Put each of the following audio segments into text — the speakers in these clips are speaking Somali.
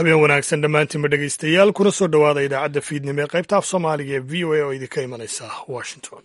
habeen wanaagsan dhammaantiinba dhegaystayaal kuna soo dhowaada idaacadda fiidnimo ee qaybta af soomaaliga ee v o a oo idinka imanaysa washington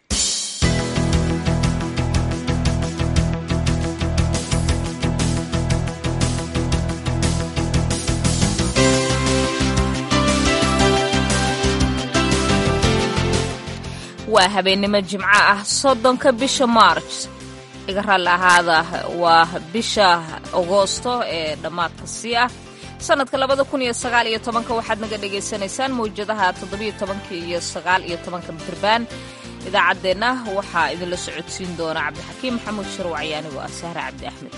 waa habeennimo jimco ah soddonka bisha maarj iga raalli ahaada waa bisha agoosto ee dhammaadka sii ah sanadka labada kun iyo sagaal iyo tobanka waxaad naga dhagaysanaysaan mawjadaha toddobiyo tobanka iyo sagaal iyo tobanka mirbaan idaacaddeenna waxaa idinla socodsiin doona cabdixakiim maxamuud sharwaci anigoo ah sahre cabdi axmed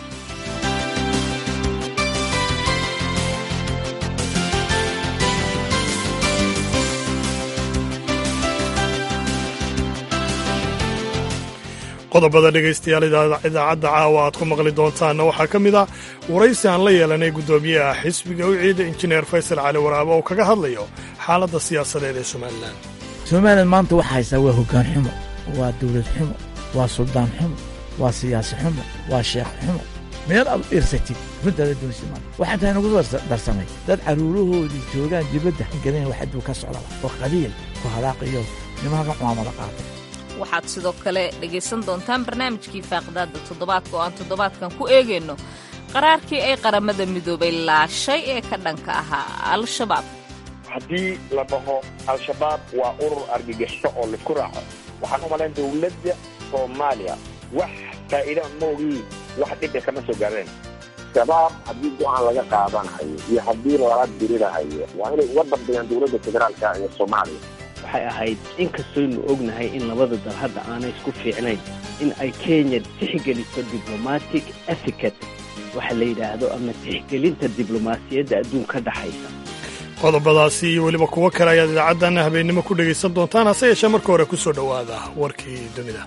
qodobada dhegaystayaal idaacadda caawa aad ku maqli doontaanna waxaa ka mid ah waraysi aan la yeelanay guddoomiyaha xisbiga u ciida injineer faysal cali waraabo oo kaga hadlayo xaaladda siyaasadeed ee somalilan somalilan maanta waxaa haystaa waa hoggaan xumo waa dawlad xumo waa suldaan xumo waa siyaasi xumo waa sheekh xumo meel aad u irsatid runtaada doonsi maanta waxaa tahay nagu darsamay dad carruurahoodii joogaan dibadda gadan wax aduu ka socdaba oo qabiil ku hadaaqiyo nimanka cumaamada qaatay waxaad sidoo kale dhegaysan doontaan barnaamijkii faaqidaadda toddobaadka oo aan toddobaadkan ku eegayno qaraarkii ay qaramada midoobay laashay ee ka dhanka ahaa al-shabaab haddii la dhaho al-shabaab waa urur argagixisho oo laisku raaco waxaan u malayn dawladda soomaaliya wax faa'iida maogii wax dhiba kama soo gaareen shabaab haddii go-aan laga qaadanayo iyo haddii lala dirirahayo waa inay uga dambeeyaan dowladda federaalka iyo soomaaliya waxay ahayd in kastoynu ognahay in labada dal hadda aanay isku fiicnayn in ay kenya tixgeliso diblomatic etiquet waxa la yidhaahdo ama tixgelinta diblomaasiyadda adduunka dhaxaysa qodobadaasi iyo weliba kuwo kale ayaad idaacaddan habeennimo ku dhegaysan doontaan hase yeeshee marka hore ku soo dhowaada warkii dunida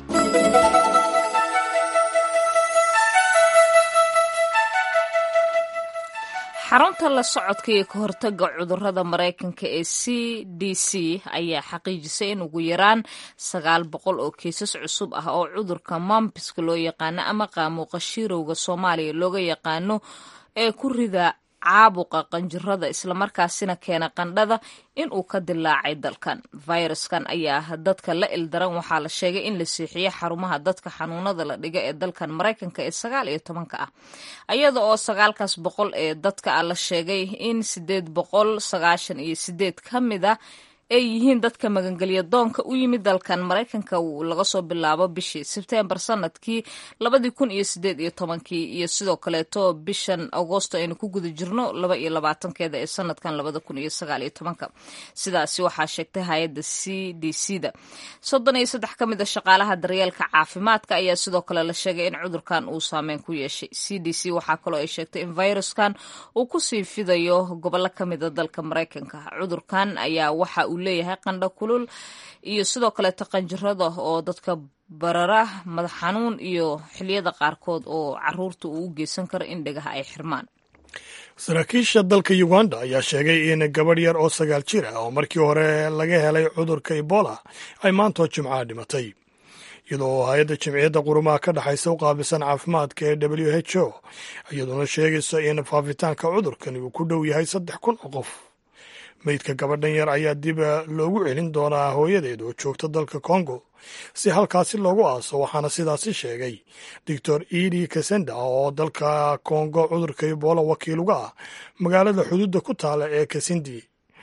xarunta la socodka iyo ka hortagga cudurrada maraykanka ee c d c ayaa xaqiijisay in ugu yaraan sagaal boqol oo kiisas cusub ah oo cudurka mampiska loo yaqaano ama qaamuuqa shirowga soomaaliya looga yaqaano ee ku rida caabuqa qanjirada islamarkaasina keena qandhada in uu ka dilaacay dalkan fayraskan ayaa dadka la ildaran waxaa la sheegay in la siixiyey xarumaha dadka xanuunada la dhiga ee dalkan maraykanka ee sagaal iyo tobanka ah iyada oo sagaalkaas boqol ee dadka ah la sheegay in sideed boqol sagaashan iyo sideed ka mid a ay yihiin dadka magangelya doonka u yimid dalkan maraykanka laga soo bilaabo bishii sebtembar sanadkii labadii kun iyo sideed iyo tobankii iyo sidoo kaleeto bishan agoosto aynu ku guda jirno laba iyo labaatankeeda ee sanadkan labada kun iyo sagaal iyo tobanka sidaasi waxaa sheegtay hay-adda c d c da soddon iyo saddex ka mid a shaqaalaha daryeelka caafimaadka ayaa sidoo kale la sheegay in cudurkan uu saameyn ku yeeshay c d c waxaa kaloo ay sheegtay in fayruskan uu kusii fidayo gobollo ka mid a dalka maraykanka cudurkan ayaa waxa uu leeyahay qandho kulul iyo sidoo kaleeto qanjirada oo dadka barara madax xanuun iyo xiliyada qaarkood oo caruurta uu u geysan karo in dhegaha ay xirmaan saraakiisha dalka uganda ayaa sheegay in gabadh yar oo sagaal jir ah oo markii hore laga helay cudurka ebola ay maantoo jimcaha dhimatay iyadoo hay-adda jimciyadda qurumaha ka dhexaysa u qaabilsan caafimaadka ee w h o iyadoona sheegayso in faafitaanka cudurkani uu ku dhow yahay saddex kun oo qof meydka gabadhan yar ayaa dib loogu celin doonaa hooyadeed oo joogta dalka kongo si halkaasi loogu aaso waxaana sidaasi sheegay doctor edi kasenda oo dalka kongo cudurka ebola wakiil uga ah magaalada xuduudda ku taala ee kasindi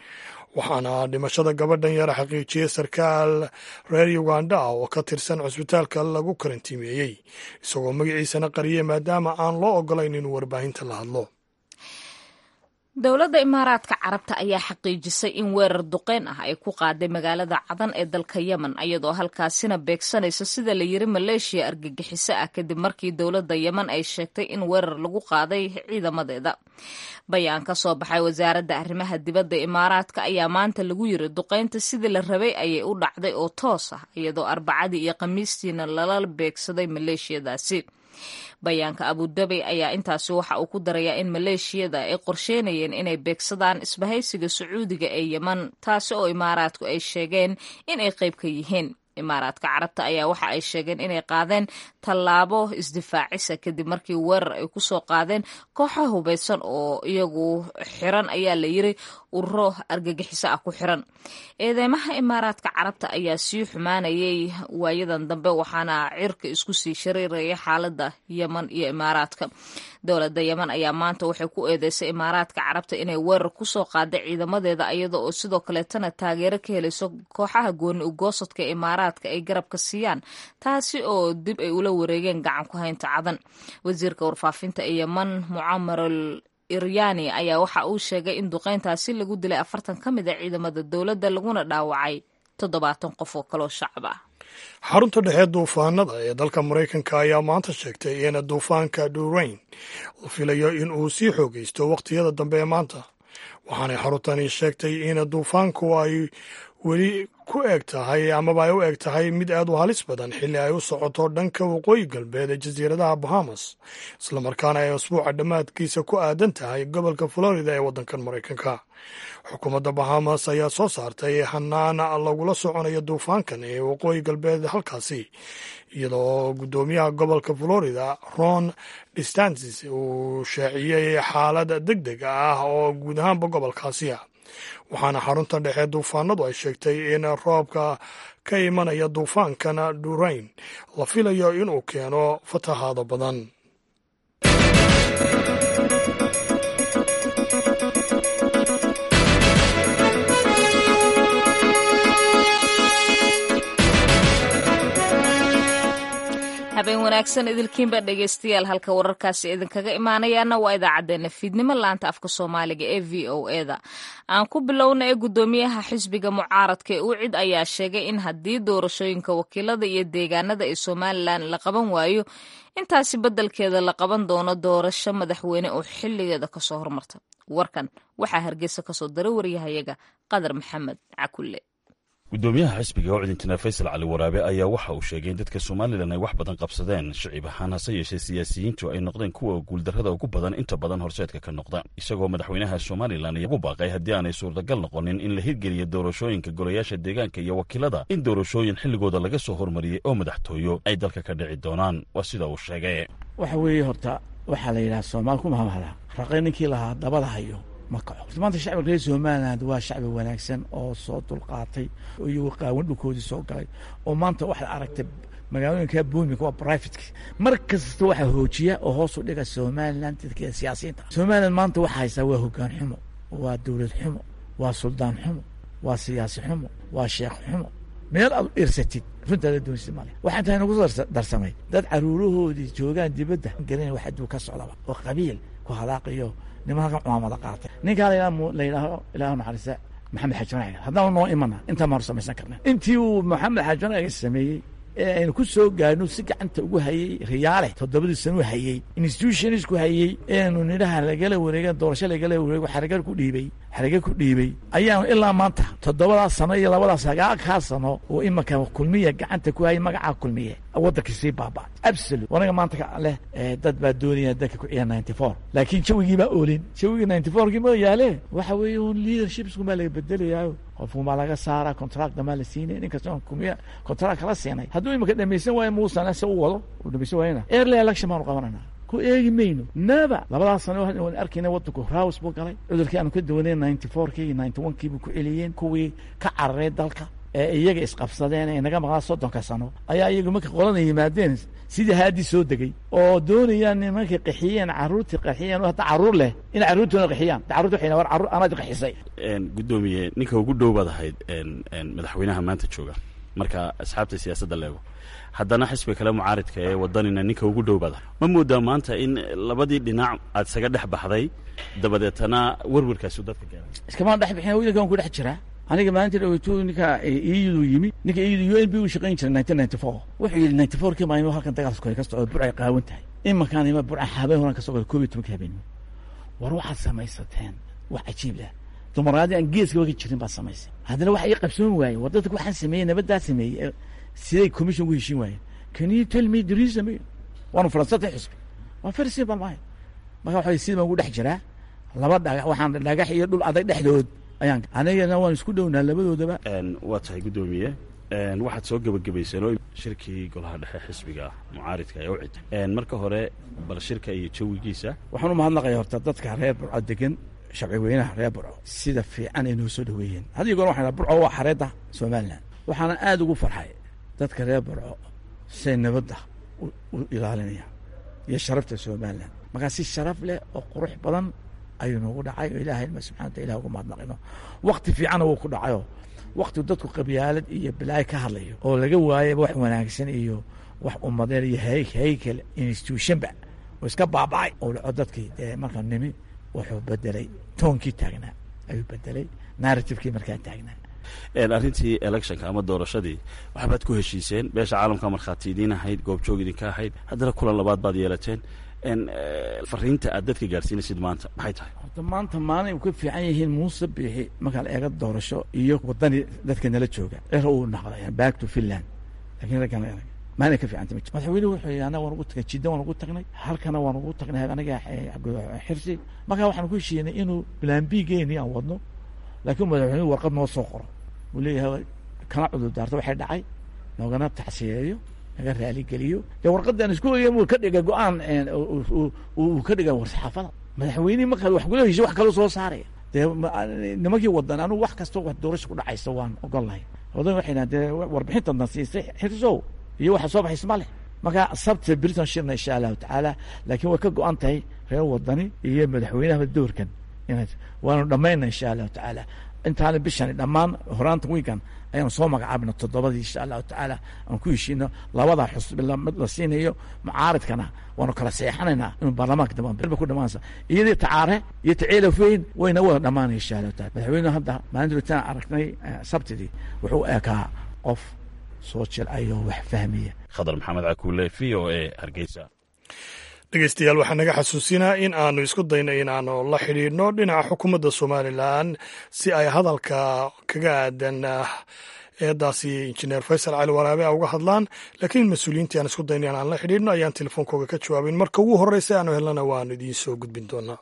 waxaana dhimashada gabadhan yar xaqiijiyey sarkaal reer uganda ah oo ka tirsan cusbitaalka lagu karantiimeeyey isagoo magaciisana qariyey maadaama aan loo ogolayn inuu warbaahinta la hadlo dowladda imaaraadka carabta ayaa xaqiijisay in weerar duqeyn ah ay ku qaaday magaalada cadan ee dalka yemen iyadoo halkaasina beegsanaysa sida la yiri maleeshiya argagixiso ah kadib markii dowladda yemen ay sheegtay in weerar lagu qaaday ciidamadeeda bayaan ka soo baxay wasaaradda arrimaha dibadda imaaraadka ayaa maanta lagu yiri duqeynta sidii la rabay ayay u dhacday oo toos ah iyadoo arbacadii iyo khamiistiina lala beegsaday maleeshiyadaasi bayaanka abudabi ayaa intaasi waxa uu ku darayaa in maleeshiyada ay qorsheynayeen inay beegsadaan isbahaysiga sacuudiga ee yemen taasi oo imaaraadku ay sheegeen in ay qayb ka yihiin imaaraadka carabta ayaa waxa ay sheegeen inay qaadeen tallaabo isdifaacisa kadib markii weerar ay kusoo qaadeen kooxa hubaysan oo iyagu xiran ayaa la yiri ururo argagixiso ah ku xiran eedeymaha imaaraadka carabta ayaa sii xumaanayay waayadan dambe waxaana cirka isku sii shariiraya xaalada yeman iyo imaaraadka dowladda yeman ayaa maanta waxay ku eedeysay imaaraadka carabta inay weerar kusoo qaaday ciidamadeeda iyada oo sidoo kaleetana taageero ka helayso kooxaha gooni ugoosadka imaaraadka ay garabka siiyaan taasi oo dib ay ula wareegeen gacan ku haynta cadan wasiirka warfaafinta ee yeman mucamarul iryani ayaa waxa uu sheegay in duqeyntaasi lagu dilay afartan ka mid a ciidamada dowladda laguna dhaawacay toddobaatan qof oo kaloo shacab ah xarunta dhexe duufaanada ee dalka maraykanka ayaa maanta sheegtay in duufaanka durain la filayo in uu sii xoogaysto wakhtiyada dambe ee maanta waxaanay xaruntani sheegtay in duufaanku ay weli ku eg tahay amaba ay u eg tahay mid aad u halis badan xilli ay u socoto dhanka waqooyi galbeed ee jasiiradaha bahamas islamarkaana ay asbuuca dhammaadkiisa ku aadan tahay gobolka florida ee waddankan maraykanka xukuumadda bahamas ayaa soo saartay hanaan lagula soconayo duufaankan ee waqooyi galbeed halkaasi iyadoo guddoomiyaha gobolka florida ron distantis uu shaaciyey xaalad deg deg ah oo guud ahaanba gobolkaasi ah waxaana xarunta dhexe duufaanadu ay sheegtay in roobka ka imanaya duufaankan durain la filayo inuu keeno fatahaado badan habeen wanaagsan idilkiinba dhegeystayaal halka wararkaasi idinkaga imaanayaana waa idaacadeena fiidnimo laanta afka soomaaliga ee v o eda aan ku bilowna ee guddoomiyaha xisbiga mucaaradka ee ucid ayaa sheegay in haddii doorashooyinka wakiilada iyo deegaanada ee somalilan la qaban waayo intaasi beddelkeeda la qaban doono doorasho madaxweyne oo xilligeeda kasoo hormarta warkan waxaa hargeysa kasoo daray waryahayaga qadar maxamed cakulle guddoomiyaha xisbiga oo cidintina faysal cali waraabe ayaa waxa uu sheegay in dadka somalilan ay wax badan qabsadeen shicib ahaan hase yeeshee siyaasiyiintu ay noqdeen kuwa guuldarrada ugu badan inta badan horseedka ka noqda isagoo madaxweynaha somalilan ugu baaqay haddii aanay suurtagal noqonin in la hirgeliyo doorashooyinka golayaasha deegaanka iyo wakiilada in doorashooyin xilligooda laga soo hormariyey oo madaxtooyo ay dalka ka dhici doonaan waa sida uu sheegay waxa weeye horta waxaa la yidhaha soomaal ku mahamahda raqay ninkii lahaa dabada hayo ma kaco maanta shacbiga reer somaliland waa shacbi wanaagsan oo soo dulqaatay oo iyagoo qaawan dhulkoodii soo galay oo maanta waxaad aragtay magaalooyinka boomika waa brivatek mar kasta waxaa hoojiya oo hoos u dhiga somaliland dadkeeda siyaasiyiinta somaliland maanta waxaa haysaa waa hogaan xumo waa dowlad xumo waa suldaan xumo waa siyaasi xumo waa sheekh xumo meel aad u irsatid runtaada doonsi male waxaan tahay nagu darsamay dad caruurahoodii joogaan dibadda garan wax aduu ka socdaba oo qabiil ku halaaqiyo niman halkan cumaamada qaatay ninkaa la yidhaaho ilaahu naxariista maxamed xaji haddaan noo imana intaa maanu samaysan karna intii uu maxamed xaji sameeyey ee aynu ku soo gaadhno si gacanta ugu hayey riyaale toddobadii sano hayey institutionsku hayey eenu nidhaha lagala wareega doorasho lagala wareego xaraga ku dhiibey xaraga ku dhiibey ayaanu ilaa maanta toddobadaas sano iyo labadaas sagaalkaa sano oo imanka kulmiya gacanta ku hayay magacaa kulmiye waddanka sii baaba absolute wanaga maanta leh dad baa doonaya dadka ku ciyaar ninety four laakiin jawigii baa oolin jawigii ninety fourkii ma yaale waxa weeye un leadershipsku maa laga bedelayaayo qofku maa laga saara contractna maa la siinay nin kasta kulmiya contract kala siinay hadduu imanka dhamaysan waayo muusan se u wado uu dhamaysan waayana early election baanu qabanayna ku eegi mayno naba labadaas sano waan arkayna waddanku raws buu galay cudurkii aanu ka duwaneen ninety fourkii iyo ninety one kii buu ku celiyeen kuwii ka cararay dalka ee iyaga isqabsadeen ee naga maqlaa soddonka sano ayaa iyagu marka qolada yimaadeen sidii haadii soo degey oo doonayaan nimankay qaxiyeen carruurtii qaxiyeen hadda carruur leh in carruurtoona qaxiyaan carruurta waxay war carruur anaad qaxisay guddoomiye ninka ugu dhow baad ahayd madaxweynaha maanta jooga marka asxaabta siyaasadda leego haddana xisbiga kale mucaaridka ee wadanina ninka ugu dhow baad ahay ma moodaa maanta in labadii dhinac aad isaga dhex baxday dabadeetana werwerkaasu dadka gaaray iskamaan dhex bixin wiilkan ku dhex jiraa aniga maalinta dhaweytu ninka iyadu yimi ninka iyadu u n b u shaqayn jiray nineteen ninety four wuxuu yidhi ninety four kii maalimo halkan dagaalka kore ka socdo burcay qaawan tahay imankaan ima burca habeen horan ka soo gala koob iyo tobanka habeenimo war waxaad samaysateen wax cajiib lah dumaraadii aan geeskaba ka jirin baad samaysay haddana waxa ii qabsoon waaye war dadka waxaan sameeyey nabaddaa sameeyey siday commission ugu heshiin waayeen can you tell me the reason waanu faransatay xusbi waa very simple maayo marka waxa sidii baan ugu dhex jiraa laba dhagax waxaan dhagax iyo dhul adag dhexdood ayaan anigana waan isku dhownaa labadoodaba waa tahay guddoomiye waxaad soo gebagabayseen oo shirkii golaha dhexe xisbiga mucaaridka ee ucid marka hore bal shirka iyo jawigiisa waxaan u mahadnaqaya horta dadka reer burco degan shabci weynaha reer burco sida fiican ay noo soo dhaweeyeen haddii goor waxaan burco waa xareedda somalilan waxaana aada ugu farxay dadka reer burco say nabadda u ilaalinayaan iyo sharafta somalilan markaa si sharaf leh oo qurux badan ayuu noogu dhacay oo ilahay ma subxana wata ilah ugu mahadnaqino wakti fiicanna wuu ku dhacayoo wakti dadku qabyaalad iyo bilaayo ka hadlayo oo laga waayaba wax wanaagsan iyo wax ummadeen iyo haykel institutionba oo iska baabacay oo dhaco dadkii dee markaa nimi wuxuu bedelay toonkii taagnaa ayuu bedelay narrativekii markaa taagnaa arrintii electionka ama doorashadii waxbaad ku heshiiseen beesha caalamka markhaati idiin ahayd goobjoog idinka ahayd haddana kulan labaad baad yeelateen fariinta aad dadka gaadhsiinaysid maanta maxay tahay horta maanta maalin u ka fiican yihiin muuse biixi markaa la eega doorasho iyo wadani dadka nala jooga cira uu naqday back to finland lakin raggan maalin ka fiicanta ma jir madaxweynuhu wuxuu yidhi annaga waan ugu tagnay jidda waan ugu tagnay halkana waan ugu tagnay aniga xirsi markaa waxaan ku heshiinay inuu plan b geeni aan wadno laakiin madaxweynuhu warqad noo soo qoro uu leeyahay kana cudur daarto waxay dhacay noogana tacsiyeeyo naga raaligeliyo dee warqadan isku ogeyn uu ka dhiga go-aan uu ka dhiga war-saxaafada madaxweynihi markaa wax kula heshiy wax kaloo soo saaraya dee nimankii wadan anugu wax kastoo wax doorasha ku dhacaysa waan ogol lahay wadan waxay dhahan dee warbixintan siisay xirsow iyo waxa soo baxays ma leh marka sabta britain shirna insha allahu tacaala laakiin way ka go-an tahay reer wadani iyo madaxweynaha doorkan ina waanu dhammayna insha allahu tacaala intaana bishani dhammaan horaanta wiikan ayaan soo magacaabna toddobadii insha allahu tacaala aan ku heshiino labada xusbi mid la siinayo mucaaridkana waanu kala seexanaynaa inuu baarlamaanka dambe ku dhamaansa iyadii tacaare iyo taceelafweyn wayna wada dhamaanaya insha allahu taala madaxweynuhu hadda maalin duritaan aragnay sabtidii wuxuu eekaa qof soo jilcayo wax fahmaya khadar maxamed cakuule v o a hargeysa dhegeystayaal waxaa naga xasuusinaa in aanu isku dayno in aanu la xidhiidhno dhinaca xukuumadda somalilan si ay hadalka kaga aadan eedaasi injineer faysal cali waraabe a uga hadlaan laakiin mas-uuliyiintii aan isku dayno in aan la xidhiidhno ayaan telefoonkooga ka jawaabin marka ugu horreysa aanu helnana waanu idiin soo gudbin doonaa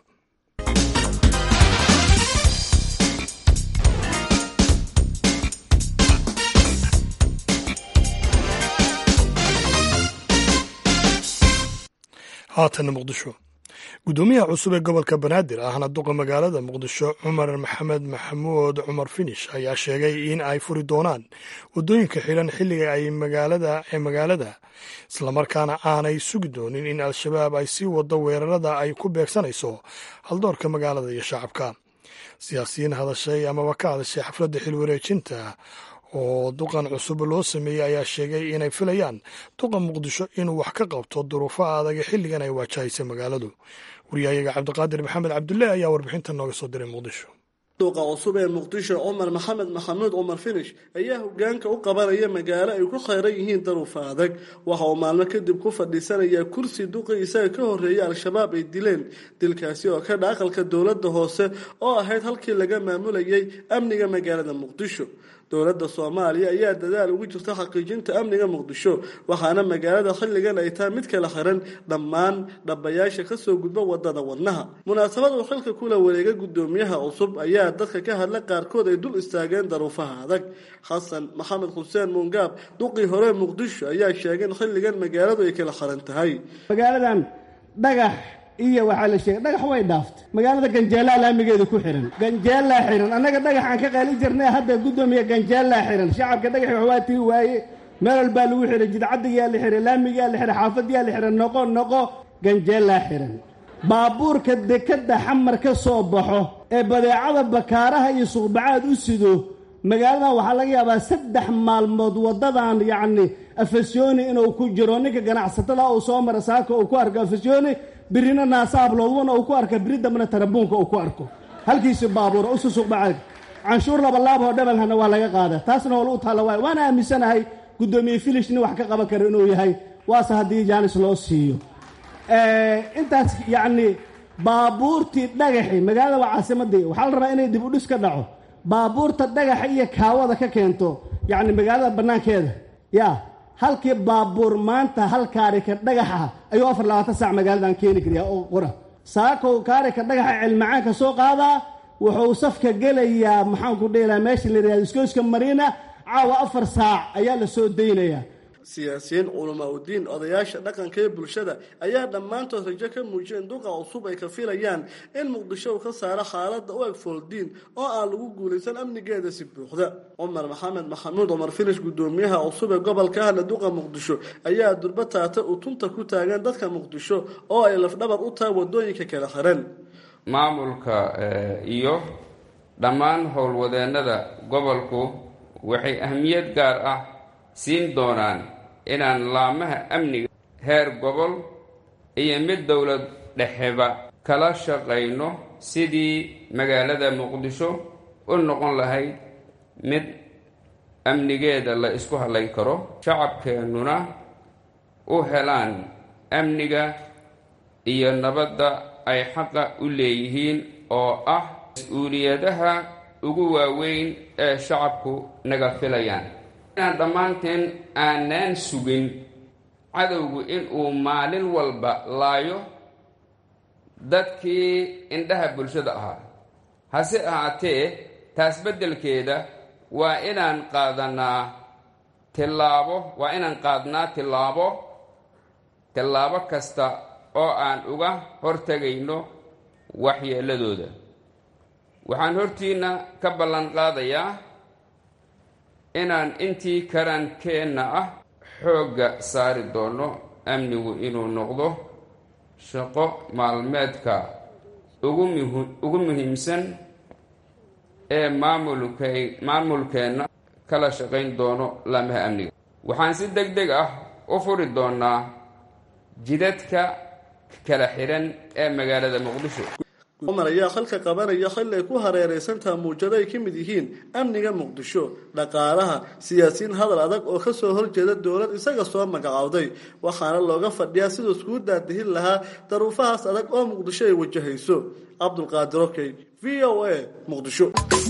haatanna muqdisho guddoomiyaha cusub ee gobolka banaadir ahna duqa magaalada muqdisho cumar maxamed maxamuud cumar finish ayaa sheegay in ay furi doonaan waddooyinka xidhan xilliga ay magaalada ee magaalada islamarkaana aanay sugi doonin in al-shabaab ay sii wado weerarada ay ku beegsanayso haldoorka magaalada iyo shacabka siyaasiyiin hadashay amaba ka hadashay xafladda xilwareejinta oo duqan cusub loo sameeyey ayaa sheegay inay filayaan duqa muqdisho inuu wax ka qabto duruufaha adag ee xilligan ay waajahaysa magaaladu wariyahayaga cabdiqaadir maxamed cabdulle ayaa warbixinta nooga soo diray muqdisho duqa cusub ee muqdisho cumar maxamed maxamuud cumar finish ayaa hogaanka u qabanaya magaalo ay ku khayran yihiin daruufa adag waxa uu maalmo kadib ku fadhiisanayaa kursi duqii isaga ka horreeyay al-shabaab ay dileen dilkaasi oo ka dha aqalka dowladda hoose oo ahayd halkii laga maamulayay amniga magaalada muqdisho dowladda soomaaliya ayaa dadaal ugu jirta xaqiijinta amniga muqdisho waxaana magaalada xilligan ay tahay mid kala xiran dhammaan dhabayaasha kasoo gudba wadada wadnaha munaasabad uu xilka kula wareega guddoomiyaha cusub ayaa dadka ka hadla qaarkood ay dul istaageen daruufaha adag xasan maxamed xuseen muungaab duqii hore muqdisho ayaa sheegay in xilligan magaaladu ay kala xiran tahay magaaladan dhagax iyo waxaa la sheegay dhagax way dhaaftay magaalada ganjeelaa laamigeeda ku xihan ganjeelaa xihan annaga dhagaxaan ka qaali jirnay hadda guddoomiya ganjeelaa xihan shacabka dhagaxi waxbaa tiri waaye meel walbaa lagu xihay jidcadigaa la xihay laamigaa la xihay xaafadiyaa la xihay noqo noqo ganjeelaa xihan baabuurka dekadda xamar ka soo baxo ee badeecada bakaaraha iyo suuqbacaad u sido magaaladan waxaa laga yaabaa saddex maalmood waddadan yacni afasyooni inuu ku jiro ninka ganacsatada uu soo mara saaka uu ku arko afasyooni birina naasaabloodwana uu ku arka biri dambena tarabuunka uu ku arko halkiisi baabuura usu suuqbacaad canshuur labalaaboo dhabalhana waa laga qaada taasna hool u taalla waay waana aaminsanahay guddoomiye filish nin wax ka qaban karo inuu yahay waase haddii jaanis loo siiyo intaas yacni baabuurtii dhagaxi magaalada waa caasimadii waxaa la rabaa inay dib u dhis ka dhaco baabuurta dhagaxa iyo kaawada ka keento yacni magaalada bannaankeeda yaa halkii baabuur maanta hal kaarika dhagaxa ayuu afar labaatan saac magaaladan keeni karayaa oo qora saakow kaarika dhagaxa cilmacaan ka soo qaadaa wuxuu safka gelayaa maxaanku dheelaa meesha la yidhahdo iskooska mariina caawa afar saac ayaa la soo daynayaa siyaasiyiin culamaa udiin odayaasha dhaqanka ee bulshada ayaa dhammaantood rajo ka muujiyeen duqa cusub ay ka filayaan in muqdisho uu ka saaro xaaladda u eg fooldiin oo aan lagu guulaysan amnigeeda si buuxda cumar maxamed maxamuud cumar filish guddoomiyaha cusub ee gobolka ahla duqa muqdisho ayaa durba taata utunta ku taagan dadka muqdisho oo ay lafdhabar u tahay wadooyinka kala xiran maamulka iyo dhammaan howlwadeennada gobolku waxay ahmiyad gaar ah siin doonaan inaan laamaha amniga heer gobol iyo mid dowlad dhexeba kala shaqayno sidii magaalada muqdisho u noqon lahayd mid amnigeeda la isku hadlayn karo shacabkeennuna u helaan amniga iyo nabadda ay xaqa u leeyihiin oo ah mas-uuliyadaha ugu waaweyn ee shacabku naga filayaan inaan dhammaanteen aanaan sugin cadowgu inuu maalin walba laayo dadkii indhaha bulshada ahaa hase ahaatee taas beddelkeeda waa inaan qaadanaa tillaabo waa inaan qaadnaa tillaabo tillaabo kasta oo aan uga hortegayno waxyeelladooda waxaan hortiinna ka ballan qaadayaa inaan intii karaankeenna ah xoogga saari doono amnigu inuu noqdo shaqo maalmeedka ugu muhiimsan ee maamulkay maamulkeenna kala shaqayn doono laamaha amniga waxaan si deg deg ah u furi doonaa jidadka kala xidhan ee magaalada muqdisho cumar ayaa khalka qabanaya xilli ay ku hareeraysantaha muujado ay ka mid yihiin amniga muqdisho dhaqaalaha siyaasiyiin hadal adag oo kasoo horjeeda dowlad isaga soo magacowday waxaana looga fadhiyaa siduu iskugu daadihin lahaa daruufahaas adag oo muqdisho ay wajahayso cabdulqaadir okey v o a muqdisho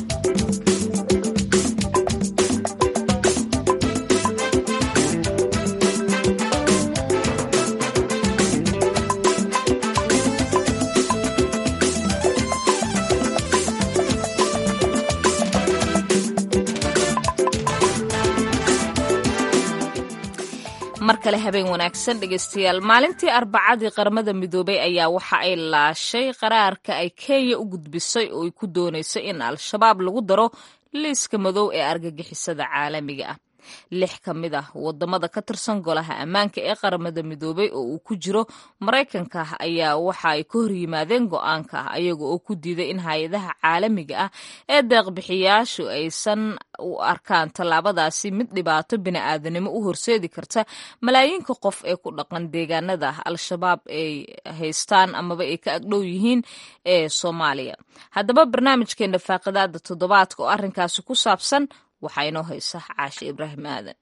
mar kale habeen wanaagsan dhegeystayaal maalintii arbacadii qaramada midoobay ayaa waxa ay laashay qaraarka ay kenya u gudbisay oo ay ku doonayso in al-shabaab lagu daro liiska madow ee argagixisada caalamiga ah lix ka mid ah wadamada ka tirsan golaha ammaanka ee qaramada midoobay oo uu ku jiro maraykanka ayaa waxa ay ka hor yimaadeen go-aanka ayaga oo ku diiday in hay-adaha caalamiga ah ee deeqbixiyaashu aysan u arkaan tallaabadaasi mid dhibaato bini'aadanimo u horseedi karta malaayiinka qof ee ku dhaqan deegaanada al-shabaab ay haystaan amaba ay ka agdhow yihiin ee soomaaliya haddaba barnaamijkeena faaqidaada toddobaadka oo arrinkaasi ku saabsan waxaa inoo haysa caashe ibraahim aadan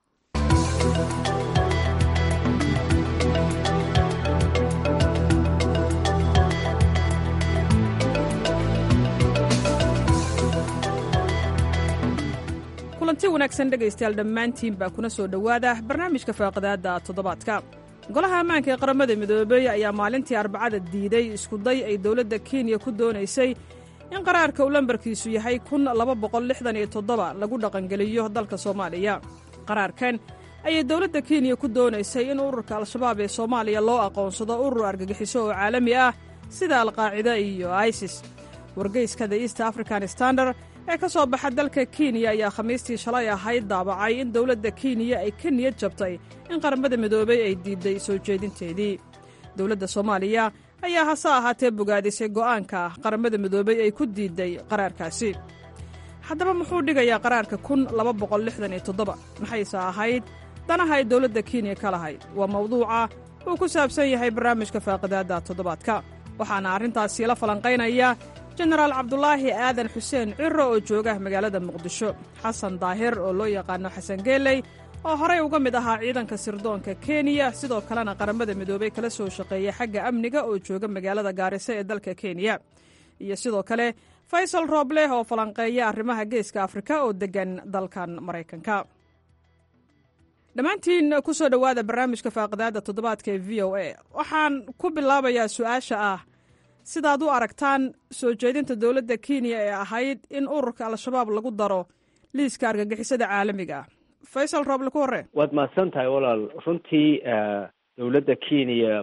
kulanti wanaagsan dhegaystayaal dhammaantiin baa kuna soo dhowaada barnaamijka faaqidaadda toddobaadka golaha ammaanka ee qaramada midoobey ayaa maalintii arbacada diiday iskuday ay dowladda kenya ku doonaysay in qaraarka uu lambarkiisu yahay kun laba boqol lixdan iyo toddoba lagu dhaqangeliyo dalka soomaaliya qaraarkan ayay dowladda kenya ku doonaysay in ururka al-shabaab ee soomaaliya loo aqoonsado urur argagixiso oo caalami ah sida alqaacida iyo isis wargeyska the east african standard ee ka soo baxa dalka kenya ayaa khamiistii shalay ahayd daabacay in dowladda kenya ay ka niyad jabtay in qaramada midoobey ay diidday soo jeedinteedii dowladda soomaaliya ayaa hase ahaatee bogaadisay go'aanka qaramada midoobey ay ku diidday qaraarkaasi haddaba muxuu dhigayaa qaraarka kun laba boqol lixdan iyo toddoba maxayse ahayd danaha ay dowladda kenya ka lahayd waa mawduuca uu ku saabsan yahay barnaamijka faaqidaadda toddobaadka waxaana arrintaasi la falanqaynaya jenaraal cabdulaahi aadan xuseen ciro oo jooga magaalada muqdisho xasan daahir oo loo yaqaano xasan geeley oo horey uga mid ahaa ciidanka sirdoonka kenya sidoo kalena qaramada midoobey kala soo shaqeeya xagga amniga oo jooga magaalada gaariso ee dalka kenya iyo sidoo kale faysal roobleh oo falanqeeya arrimaha geeska afrika oo deggan dalkan maraykanka dhammaantiin ku soo dhowaada barnaamijka faaqidaadda toddobaadka ee v o a waxaan ku bilaabayaa su-aasha ah sidaad u aragtaan soo jeedinta dowladda kenya ee ahayd in ururka al-shabaab lagu daro liiska argagixisada caalamiga ah faysal rooble ku horre waad mahadsan tahay walaal runtii dowladda kenya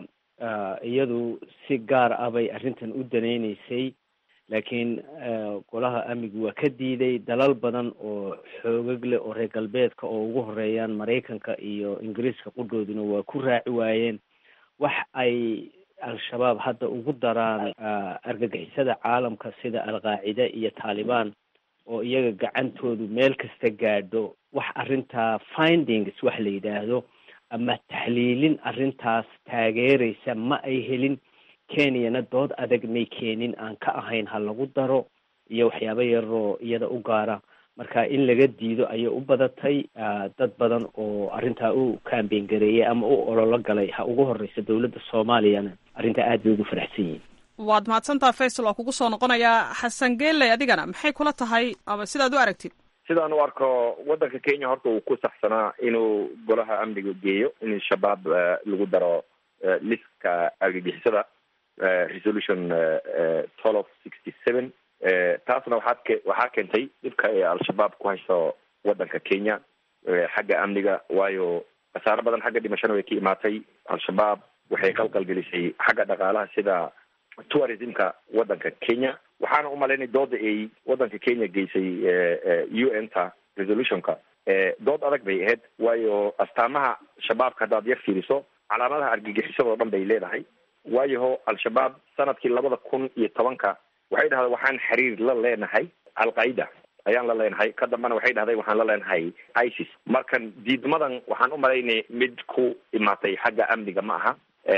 iyadu si gaar ah bay arrintan u danaynaysay laakiin golaha amnigu waa ka diiday dalal badan oo xoogag leh oo reer galbeedka oo ugu horeeyaan maraykanka iyo ingiriiska qudhooduna waa ku raaci waayeen wax ay al-shabaab hadda ugu daraan argagixisada caalamka sida al-qaacida iyo taalibaan oo iyaga gacantoodu meel kasta gaadho wax arrintaa findings wax la yidhaahdo ama taxliilin arrintaas taageeraysa ma ay helin kenyana dood adag may keenin aan ka ahayn ha lagu daro iyo waxyaabo yaroo iyada u gaara marka in laga diido ayay u badatay dad badan oo arrintaa u kambeyn gareeyay ama u ololo galay ha ugu horeysa dowladda soomaaliyana arrintaa aad bay ugu faraxsan yihiin waad mahadsantaha faysal waa kugu soo noqonayaa xasan geeley adigana maxay kula tahay ama sidaad u aragtid sidaan u arko waddanka kenya horta uu ku saxsanaa inuu golaha amniga geeyo in shabaab lagu daro liska argagixisada resolution twelve sixty seven taasna waxaad ke waxaa keentay dhibka ay al-shabaab ku hayso waddanka kenya xagga amniga waayo khasaaro badan xagga dhimashana way ka imaatay al-shabaab waxay qalqalgelisay xagga dhaqaalaha sida tourismka waddanka kenya waxaana umalaynay dooda ay waddanka kenya geysay u n ta resolutionka dood adag bay ahayd waayo astaamaha shabaabka haddaad yar fiiriso calaamadaha argagixisadoo dhan bay leedahay waayaho al-shabaab sanadkii labada kun iyo tobanka waxay dhahday waxaan xiriir la leenahay al-qaida ayaan la leenahay ka dambana waxay dhahday waxaan la leenahay isis markan diidmadan waxaan u malaynay mid ku imaatay xagga amniga ma aha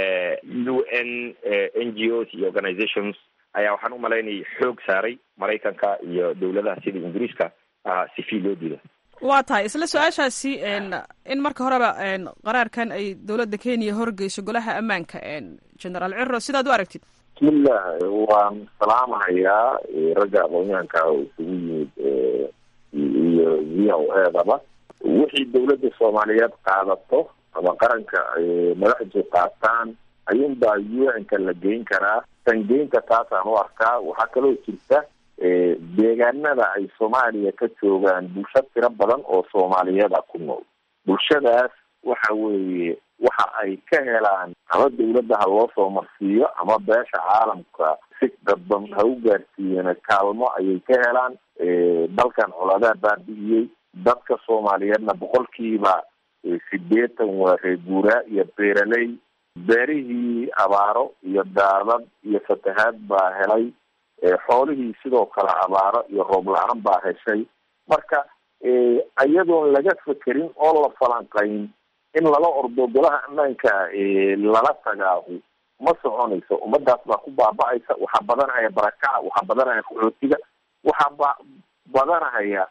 u n n g os iyo organizations ayaa waxaan u malaynay xoog saaray maraykanka iyo dowladaha sida ingiriiska sifi loo diido waa tahay isla su-aashaasi in marka horeba qaraarkan ay dowladda kenya horgeyso golaha ammaanka generaal ciro sidaad u aragtid bismillah waan salaamahayaa ragga aqoonyahanka isugu yimid iyo v o edaba wixii dowladda soomaaliyeed qaadato ama qaranka madaxdu qaataan ayuunbaa u n-ka la geyn karaa sangeynta taasaan u arkaa waxaa kaloo jirta deegaanada ay soomaaliya ka joogaan bulsho tiro badan oo soomaaliyeeda ku nool bulshadaas waxa weeye waxa ay ka helaan ama dawladda ha loo soo marsiiyo ama beesha caalamka si dadban ha u gaarsiiyeen kaalmo ayay ka helaan dalkan coladaa baabi'iyey dadka soomaaliyeedna boqolkiiba sideetan waa reer guuraa iyo beeraley beerihii abaaro iyo daadad iyo fatahaad baa helay xoolihii sidoo kale abaaro iyo roob la-aan baa heshay marka iyadoon laga fekerin oo la falanqayn in lala ordo golaha ammaanka lala tagaahu ma soconayso ummadaas baa ku baaba-aysa waxaa badanahaya barakaca waxaa badanahaya qaxootiga waxaa ba badanahaya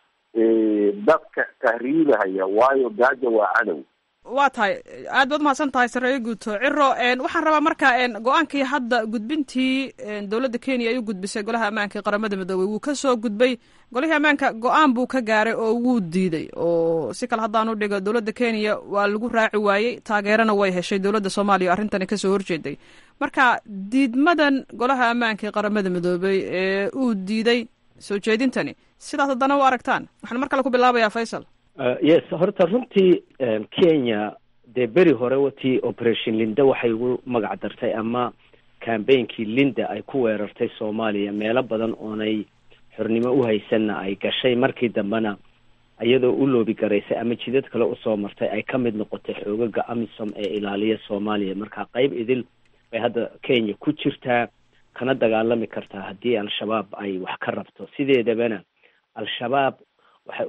dadka tahriibahaya waayo gaaja waa cadow waa tahay aad baad umahadsan tahay sareeyo guuto ciro waxaan rabaa marka go-aankii hadda gudbintii dowladda kenya ay u gudbisay golaha ammaanka ee qaramada midoobey wuu kasoo gudbay golihii ammaanka go-aan buu ka gaaray oo wuu diiday oo si kale haddaan u dhigo dowladda kenya waa lagu raaci waayey taageerana way heshay dowladda soomaaliya o arrintani kasoo horjeeday marka diidmadan golaha ammaanka ee qaramada midoobey ee uu diiday soo jeedintani sidaas haddana u aragtaan waxaan mar kale ku bilaabayaa faysal yes horta runtii kenya dee beri hore watii operation linda waxay ugu magac dartay ama cambainkii linda ay ku weerartay soomaaliya meelo badan oonay xornimo u haysanna ay gashay markii dambena iyadoo u loobi garaysay ama jidad kale usoo martay ay ka mid noqotay xoogaga amisom ee ilaaliya soomaaliya marka qeyb idil bay hadda kenya ku jirtaa kana dagaalami kartaa haddii al-shabaab ay wax ka rabto sideedabana al-shabaab waxay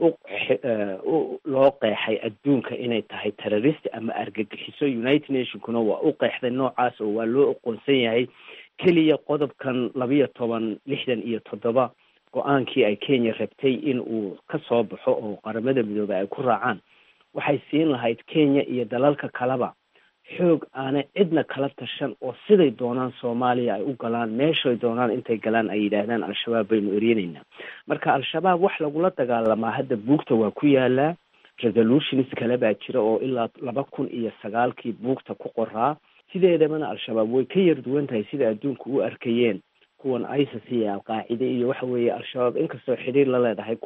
u loo qeexay adduunka inay tahay terrorist ama argagixiso united nationkuna waa u qeexday noocaas oo waa loo aqoonsan yahay keliya qodobkan labiyo toban lixdan iyo toddoba go-aankii ay kenya rabtay in uu ka soo baxo oo qaramada midoobey ay ku raacaan waxay siin lahayd kenya iyo dalalka kaleba xoog aanay cidna kala tashan oo siday doonaan soomaaliya ay u galaan meeshay doonaan intay galaan ay yidhaahdaan al-shabaab baynu eryenaynaa marka al-shabaab wax lagula dagaalamaa hadda buugta waa ku yaalaa resolutions kale baa jira oo ilaa laba kun iyo sagaalkii buugta ku qoraa sideedabana al-shabaab way ka yar duwan tahay sida adduunku u arkayeen kuwan isis iyo alqaacide iyo waxa weeye al-shabaab inkastoo xidhiir la leedahay kuwaas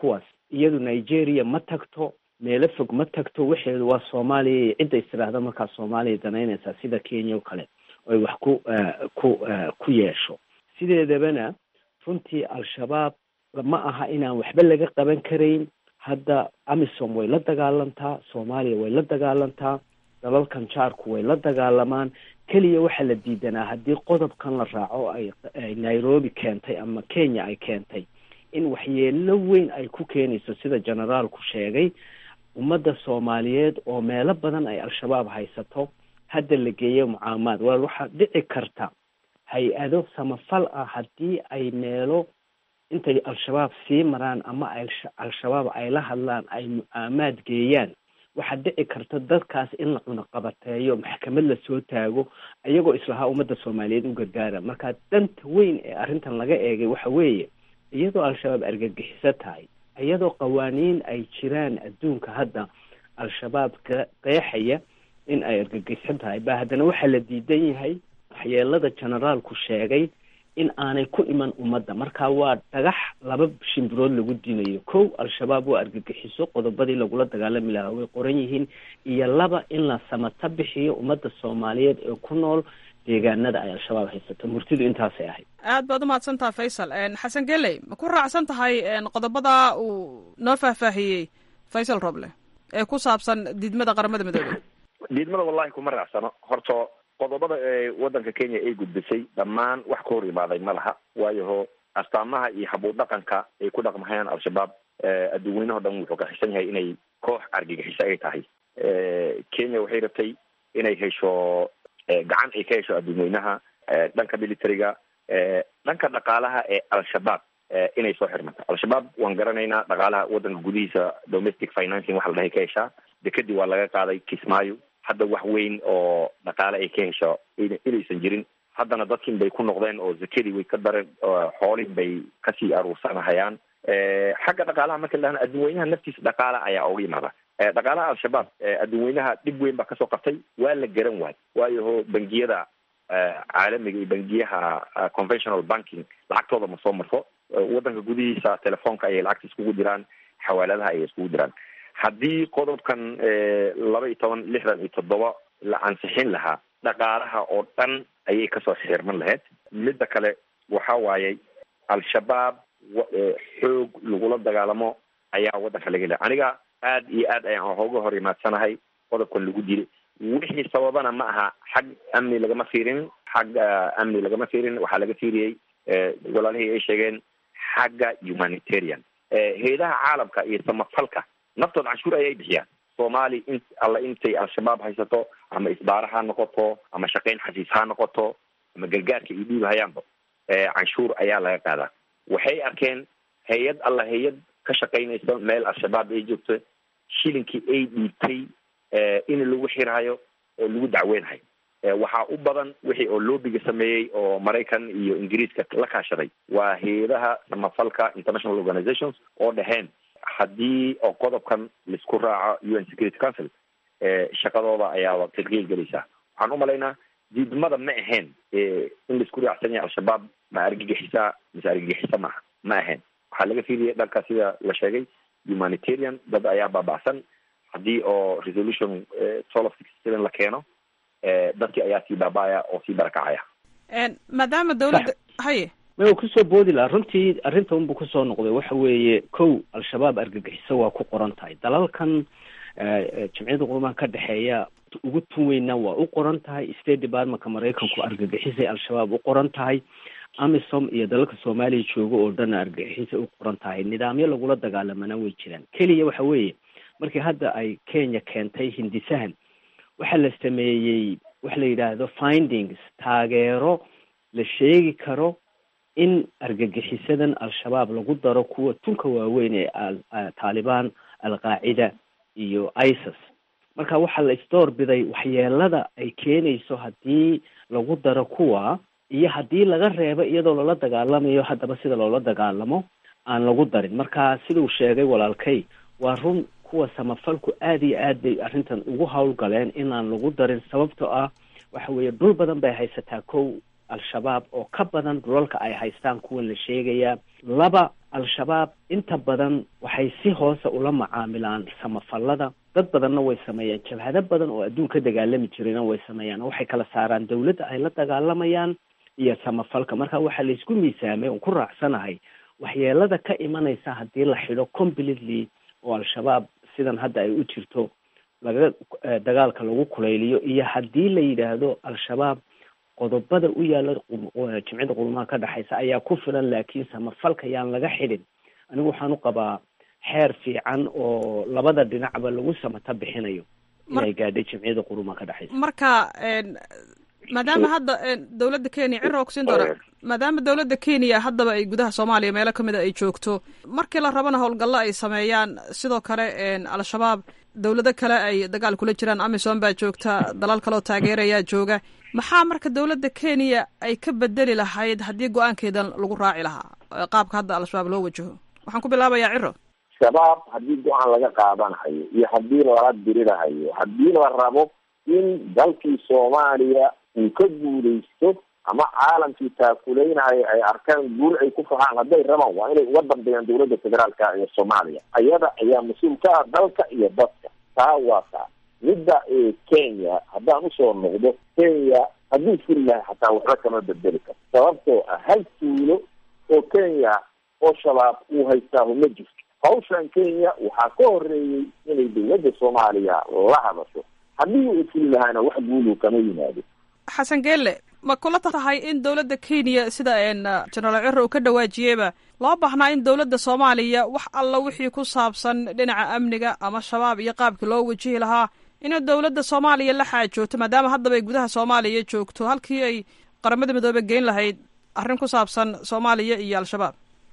iyadu nigeria ma tagto meelo fog ma tagto waxeedu waa soomaaliya iyo cidda istiraahda markaa soomaaliya danaynaysaa sida kenya o kale oy wax ku ku ku yeesho sideedabana runtii al-shabaab ma aha inaan waxba laga qaban karayn hadda amisom way la dagaalantaa soomaaliya way la dagaalantaa dalalkan jaarku way la dagaalamaan keliya waxaa la diidanaa haddii qodobkan la raaco ay nairobi keentay ama kenya ay keentay in waxyeelo weyn ay ku keenayso sida generaalku sheegay ummadda soomaaliyeed oo meelo badan ay al-shabaab haysato hadda la geeyo mucaamaad waa waxaa dhici karta hay-ado samafal ah haddii ay meelo intay al-shabaab sii maraan ama ay al-shabaab ay la hadlaan ay mucaamaad geeyaan waxaa dhici karta dadkaas in la cunaqabateeyo maxkamad lasoo taago iyagoo islahaa ummadda soomaaliyeed u gargaara marka danta weyn ee arrintan laga eegay waxa weeye iyadoo al-shabaab argagixiso tahay iyadoo qawaaniin ay jiraan adduunka hadda al-shabaab qeexaya in ay argagixiso tahay ba haddana waxaa la diidan yahay waxyeelada generaalku sheegay in aanay ku iman ummadda marka waa dhagax laba shimbirood lagu dinayo kow al-shabaab waa argagixiso qodobadii lagula dagaalami lahaa way qoran yihiin iyo laba in la samata bixiyo ummadda soomaaliyeed ee ku nool deegaanada ay al-shabaab haysato murtidu intaasay ahayd aad baad umahadsantaha faysal xasan geley ma ku raacsan tahay qodobada uu noo faahfaahiyey faysal roble ee ku saabsan diidmada qaramada midoobey diidmada wallahi kuma raacsano horta qodobada ee waddanka kenya ay gudbisay dhammaan wax ka hor imaaday ma laha waayaho astaamaha iyo habuur dhaqanka ay ku dhaqmahayaan al-shabaab adduunweynaho dhan wuxuu ka xisan yahay inay koox argagixiso ay tahay kenya waxay rabtay inay hesho gacan ay ka hesho adduunweynaha dhanka militariga dhanka dhaqaalaha ee al-shabaab inay soo xirmato al-shabaab waan garanaynaa dhaqaalaha waddanka gudihiisa domestic financing waxa la dhahay ka heshaa dekadii waa laga qaaday kismaayo hadda wax weyn oo dhaqaale ay ka hesho inaysan jirin haddana dadkin bay ku noqdeen oo zakadii way ka dareen xoolin bay kasii aruursanahayaan xagga dhaqaalaha marka lahana adduunweynaha naftiisa dhaqaala ayaa oga yimaada dhaqaalaha al-shabaab adduunweynaha dhib weyn baa kasoo qabtay waa la garan waay waayaho bangiyada caalamiga iyo bangiyaha conventional banking lacagtooda ma soo marto waddanka gudihiisa telefoonka ayay lacagta iskugu diraan xawaaladaha ayay iskugu diraan haddii qodobkan laba iyo toban lixdan iyo toddoba la ansixin lahaa dhaqaalaha oo dhan ayay kasoo xirman lahayd midda kale waxa waayey al-shabaab xoog lagula dagaalamo ayaa waddanka laga helay aniga aad iyo aad ayaan hooga hor imaadsanahay qodobkan lagu diray wixii sababana ma aha xag amni lagama fiirin xag amni lagama fiirin waxaa laga fiiriyey walaalihii ay sheegeen xagga humanitarian hay-adaha caalamka iyo samafalka naftood canshuur ayay bixiyaan soomaali in alla intay al-shabaab haysato ama isbaara ha noqoto ama shaqayn xasiis ha noqoto ama gargaarka iyo dhiibahayaanba canshuur ayaa laga qaadaa waxay arkeen hay-ad alla hay-ad ka shaqaynaysa meel al-shabaab ay joogto shilinkii ay dhiibtay in lagu xirhayo oo lagu dacweynhayo waxaa u badan wixii oo loobiga sameeyey oo maraykan iyo ingiriiska la kaashaday waa hay-adaha samafalka international organizations oo dhaheen haddii oo qodobkan laisku raaco u n security council shaqadooda ayaaba tirqiil gelaysaa waxaan umalaynaa diidmada ma ahayn in laisku raacsan yahay al-shabaab ma argagixisa mise argagixisa maaha ma ahayn waxaa laga fiiliyay dhanka sida la sheegay humanitarian dad ayaa baaba'san haddii oo resolution twelve sixty seven la keeno dadkii ayaa sii baaba'aya oo sii barakacaya maadaama dawladda haye ma kusoo boodi laha runtii arrinta unbu kusoo noqday waxa weeye kow al-shabaab argagixiso waa ku qoran tahay dalalkan jamciyadda qurumaha ka dhexeeya ugu tun weynaa waa u qoran tahay state departmentka maraykanku argagixisay al-shabaab u qoran tahay amisom iyo dalalka soomaaliya jooga oo dhanna argagixisay u qoran tahay nidaamyo lagula dagaalamana way jiraan keliya waxa weeye markii hadda ay kenya keentay hindisahan waxaa la sameeyey waxa la yidhaahdo findings taageero la sheegi karo in argagixisadan al-shabaab lagu daro kuwa tunka waaweyn ee taalibaan al-qaacida iyo isis marka waxaa la isdoor biday waxyeelada ay keenayso haddii lagu daro kuwa iyo haddii laga reebo iyadoo loola dagaalamayo haddaba sida loola dagaalamo aan lagu darin marka siduu sheegay walaalkay waa run kuwa samafalku aada iyo aad bay arrintan ugu howlgaleen inaan lagu darin sababtoo ah waxa weeye dhul badan bay haysataa kow al-shabaab oo ka badan dhulalka ay haystaan kuwan la sheegayaa laba al-shabaab inta badan waxay si hoose ula macaamilaan samafallada dad badanna way sameeyaan jabhado badan oo adduun ka dagaalami jirayna way sameeyaan waxay kala saaraan dawladda ay la dagaalamayaan iyo samafalka marka waxaa laysku miisaamay oon ku raacsanahay waxyeelada ka imanaysa haddii la xidho completely oo al-shabaab sidan hadda ay u jirto laga dagaalka lagu kulayliyo iyo haddii la yidhaahdo al-shabaab qodobada u yaala jimcida qulumaha ka dhexaysa ayaa ku filan laakiin samafalka yaan laga xidhin anigu waxaan u qabaa xeer fiican oo labada dhinacba lagu samata bixinayo inay gaadhay jimciyada qurumaha ka dhexaysa marka maadaama hadda dowladda kenya cira kusiin doona maadaama dowladda kenya haddaba ay gudaha soomaaliya meelo kamid a ay joogto markii la rabana howlgallo ay sameeyaan sidoo kale al-shabaab dowlado kale ay dagaal kula jiraan amisom baa joogta dalal kaleoo taageerayaa jooga maxaa marka dowladda kenya ay ka bedeli lahayd haddii go-aankeedan lagu raaci lahaa qaabka hadda al-shabaab loo wajaho waxaan ku bilaabayaa ciro shabaab haddii go-aan laga qaadanahayo iyo haddii lala dirirahayo haddii la rabo in dalkii soomaaliya uu ka guulaysto ama caalamkii taakuleynaayo ay arkaan guul ay ku fahaan hadday rabaan waa inay uga dambeeyaan dowladda federaalka ee soomaaliya ayada ayaa mas-uul ka ah dalka iyo dadka taa waa taa midda kenya haddaan usoo noqdo kenya hadduu furi lahay xataa waxba kama bedeli karto sababtoo ah hal tuulo oo kenya oo shabaab uu haystaahu ma jirto hawshan kenya waxaa ka horeeyey inay dowladda soomaaliya la hadasho haddii uu fuli lahaana wax guulu kama yimaado xasan geelle ma kula tahay in dowladda kenya sida jenaraal ciro uu ka dhawaajiyeyba loo baahnaa in dowladda soomaaliya wax alla wixii ku saabsan dhinaca amniga ama shabaab iyo qaabkii loo wajihi lahaa inay dowladda soomaaliya la xaajoogto maadaama haddaba ay gudaha soomaaliya joogto halkii ay qaramada midoobe geyn lahayd arrin ku saabsan soomaaliya iyo al-shabaab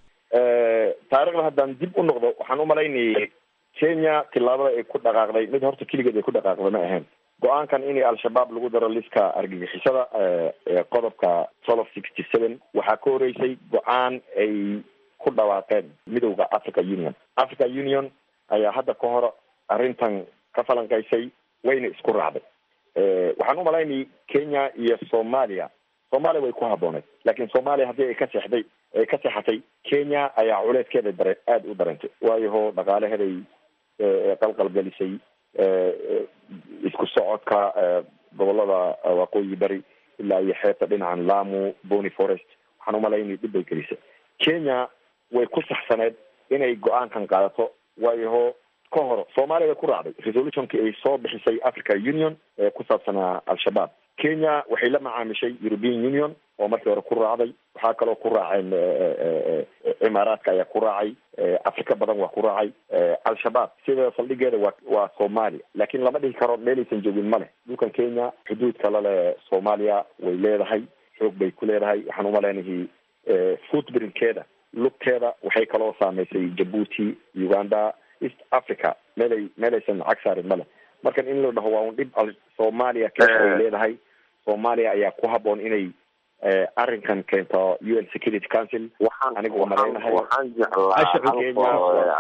taarikhda haddaan dib u noqdo waxaan u malaynayay kenya tillaabada ay ku dhaqaaqday mid horta keligeed ay ku dhaqaaqday ma ahayn go-aankan in al-shabaab lagu daro liska argagixisada qodobka twelve sixty seven waxaa ka horeysay go-aan ay ku dhawaaqeen midowda africa union africa union ayaa hadda ka hor arrintan ka falanqaysay wayna isku raacday waxaan u malaynayay kenya iyo soomaaliya soomaaliya way ku habbooneed laakiin soomaaliya haddii ay ka seexday ay ka seexatay kenya ayaa culeyskeeda dare aada u dareentay waayo ho dhaqaalaheeday qalqalgelisay isku socodka gobolada waqooyi bari ilaa iyo xeebta dhinacan lamu bony forest waxaan umalaynay dhib bay gelisay kenya way ku saxsaneed inay go-aankan qaadato waayo ho ka hor soomaaliya way ku raacday resolutionkii ay soo bixisay africa union ee ku saabsanaa al-shabaab kenya waxay la macaamishay european union oo markii hore ku raacday waxaa kaloo ku raaceen cimaaraadka ayaa ku raacay afrika badan waa ku raacay al-shabaab sida saldhigeeda waa waa soomaaliya laakiin lama dhihi karo meelaysan joogin ma leh dhulkan kenya xuduudka laleh soomaaliya way leedahay xoog bay ku leedahay waxaan umaleynahay footbrinkeeda lugteeda waxay kaloo saameysay jabuuti uganda east africa meelay meelaysan cag saarin ma leh markan in la dhaho waa un dhib soomaaliya keesha ay leedahay soomaaliya ayaa ku habboon inay arrinkan keento u n security council waxaan anigu waa malaynahay waxaan jeclaa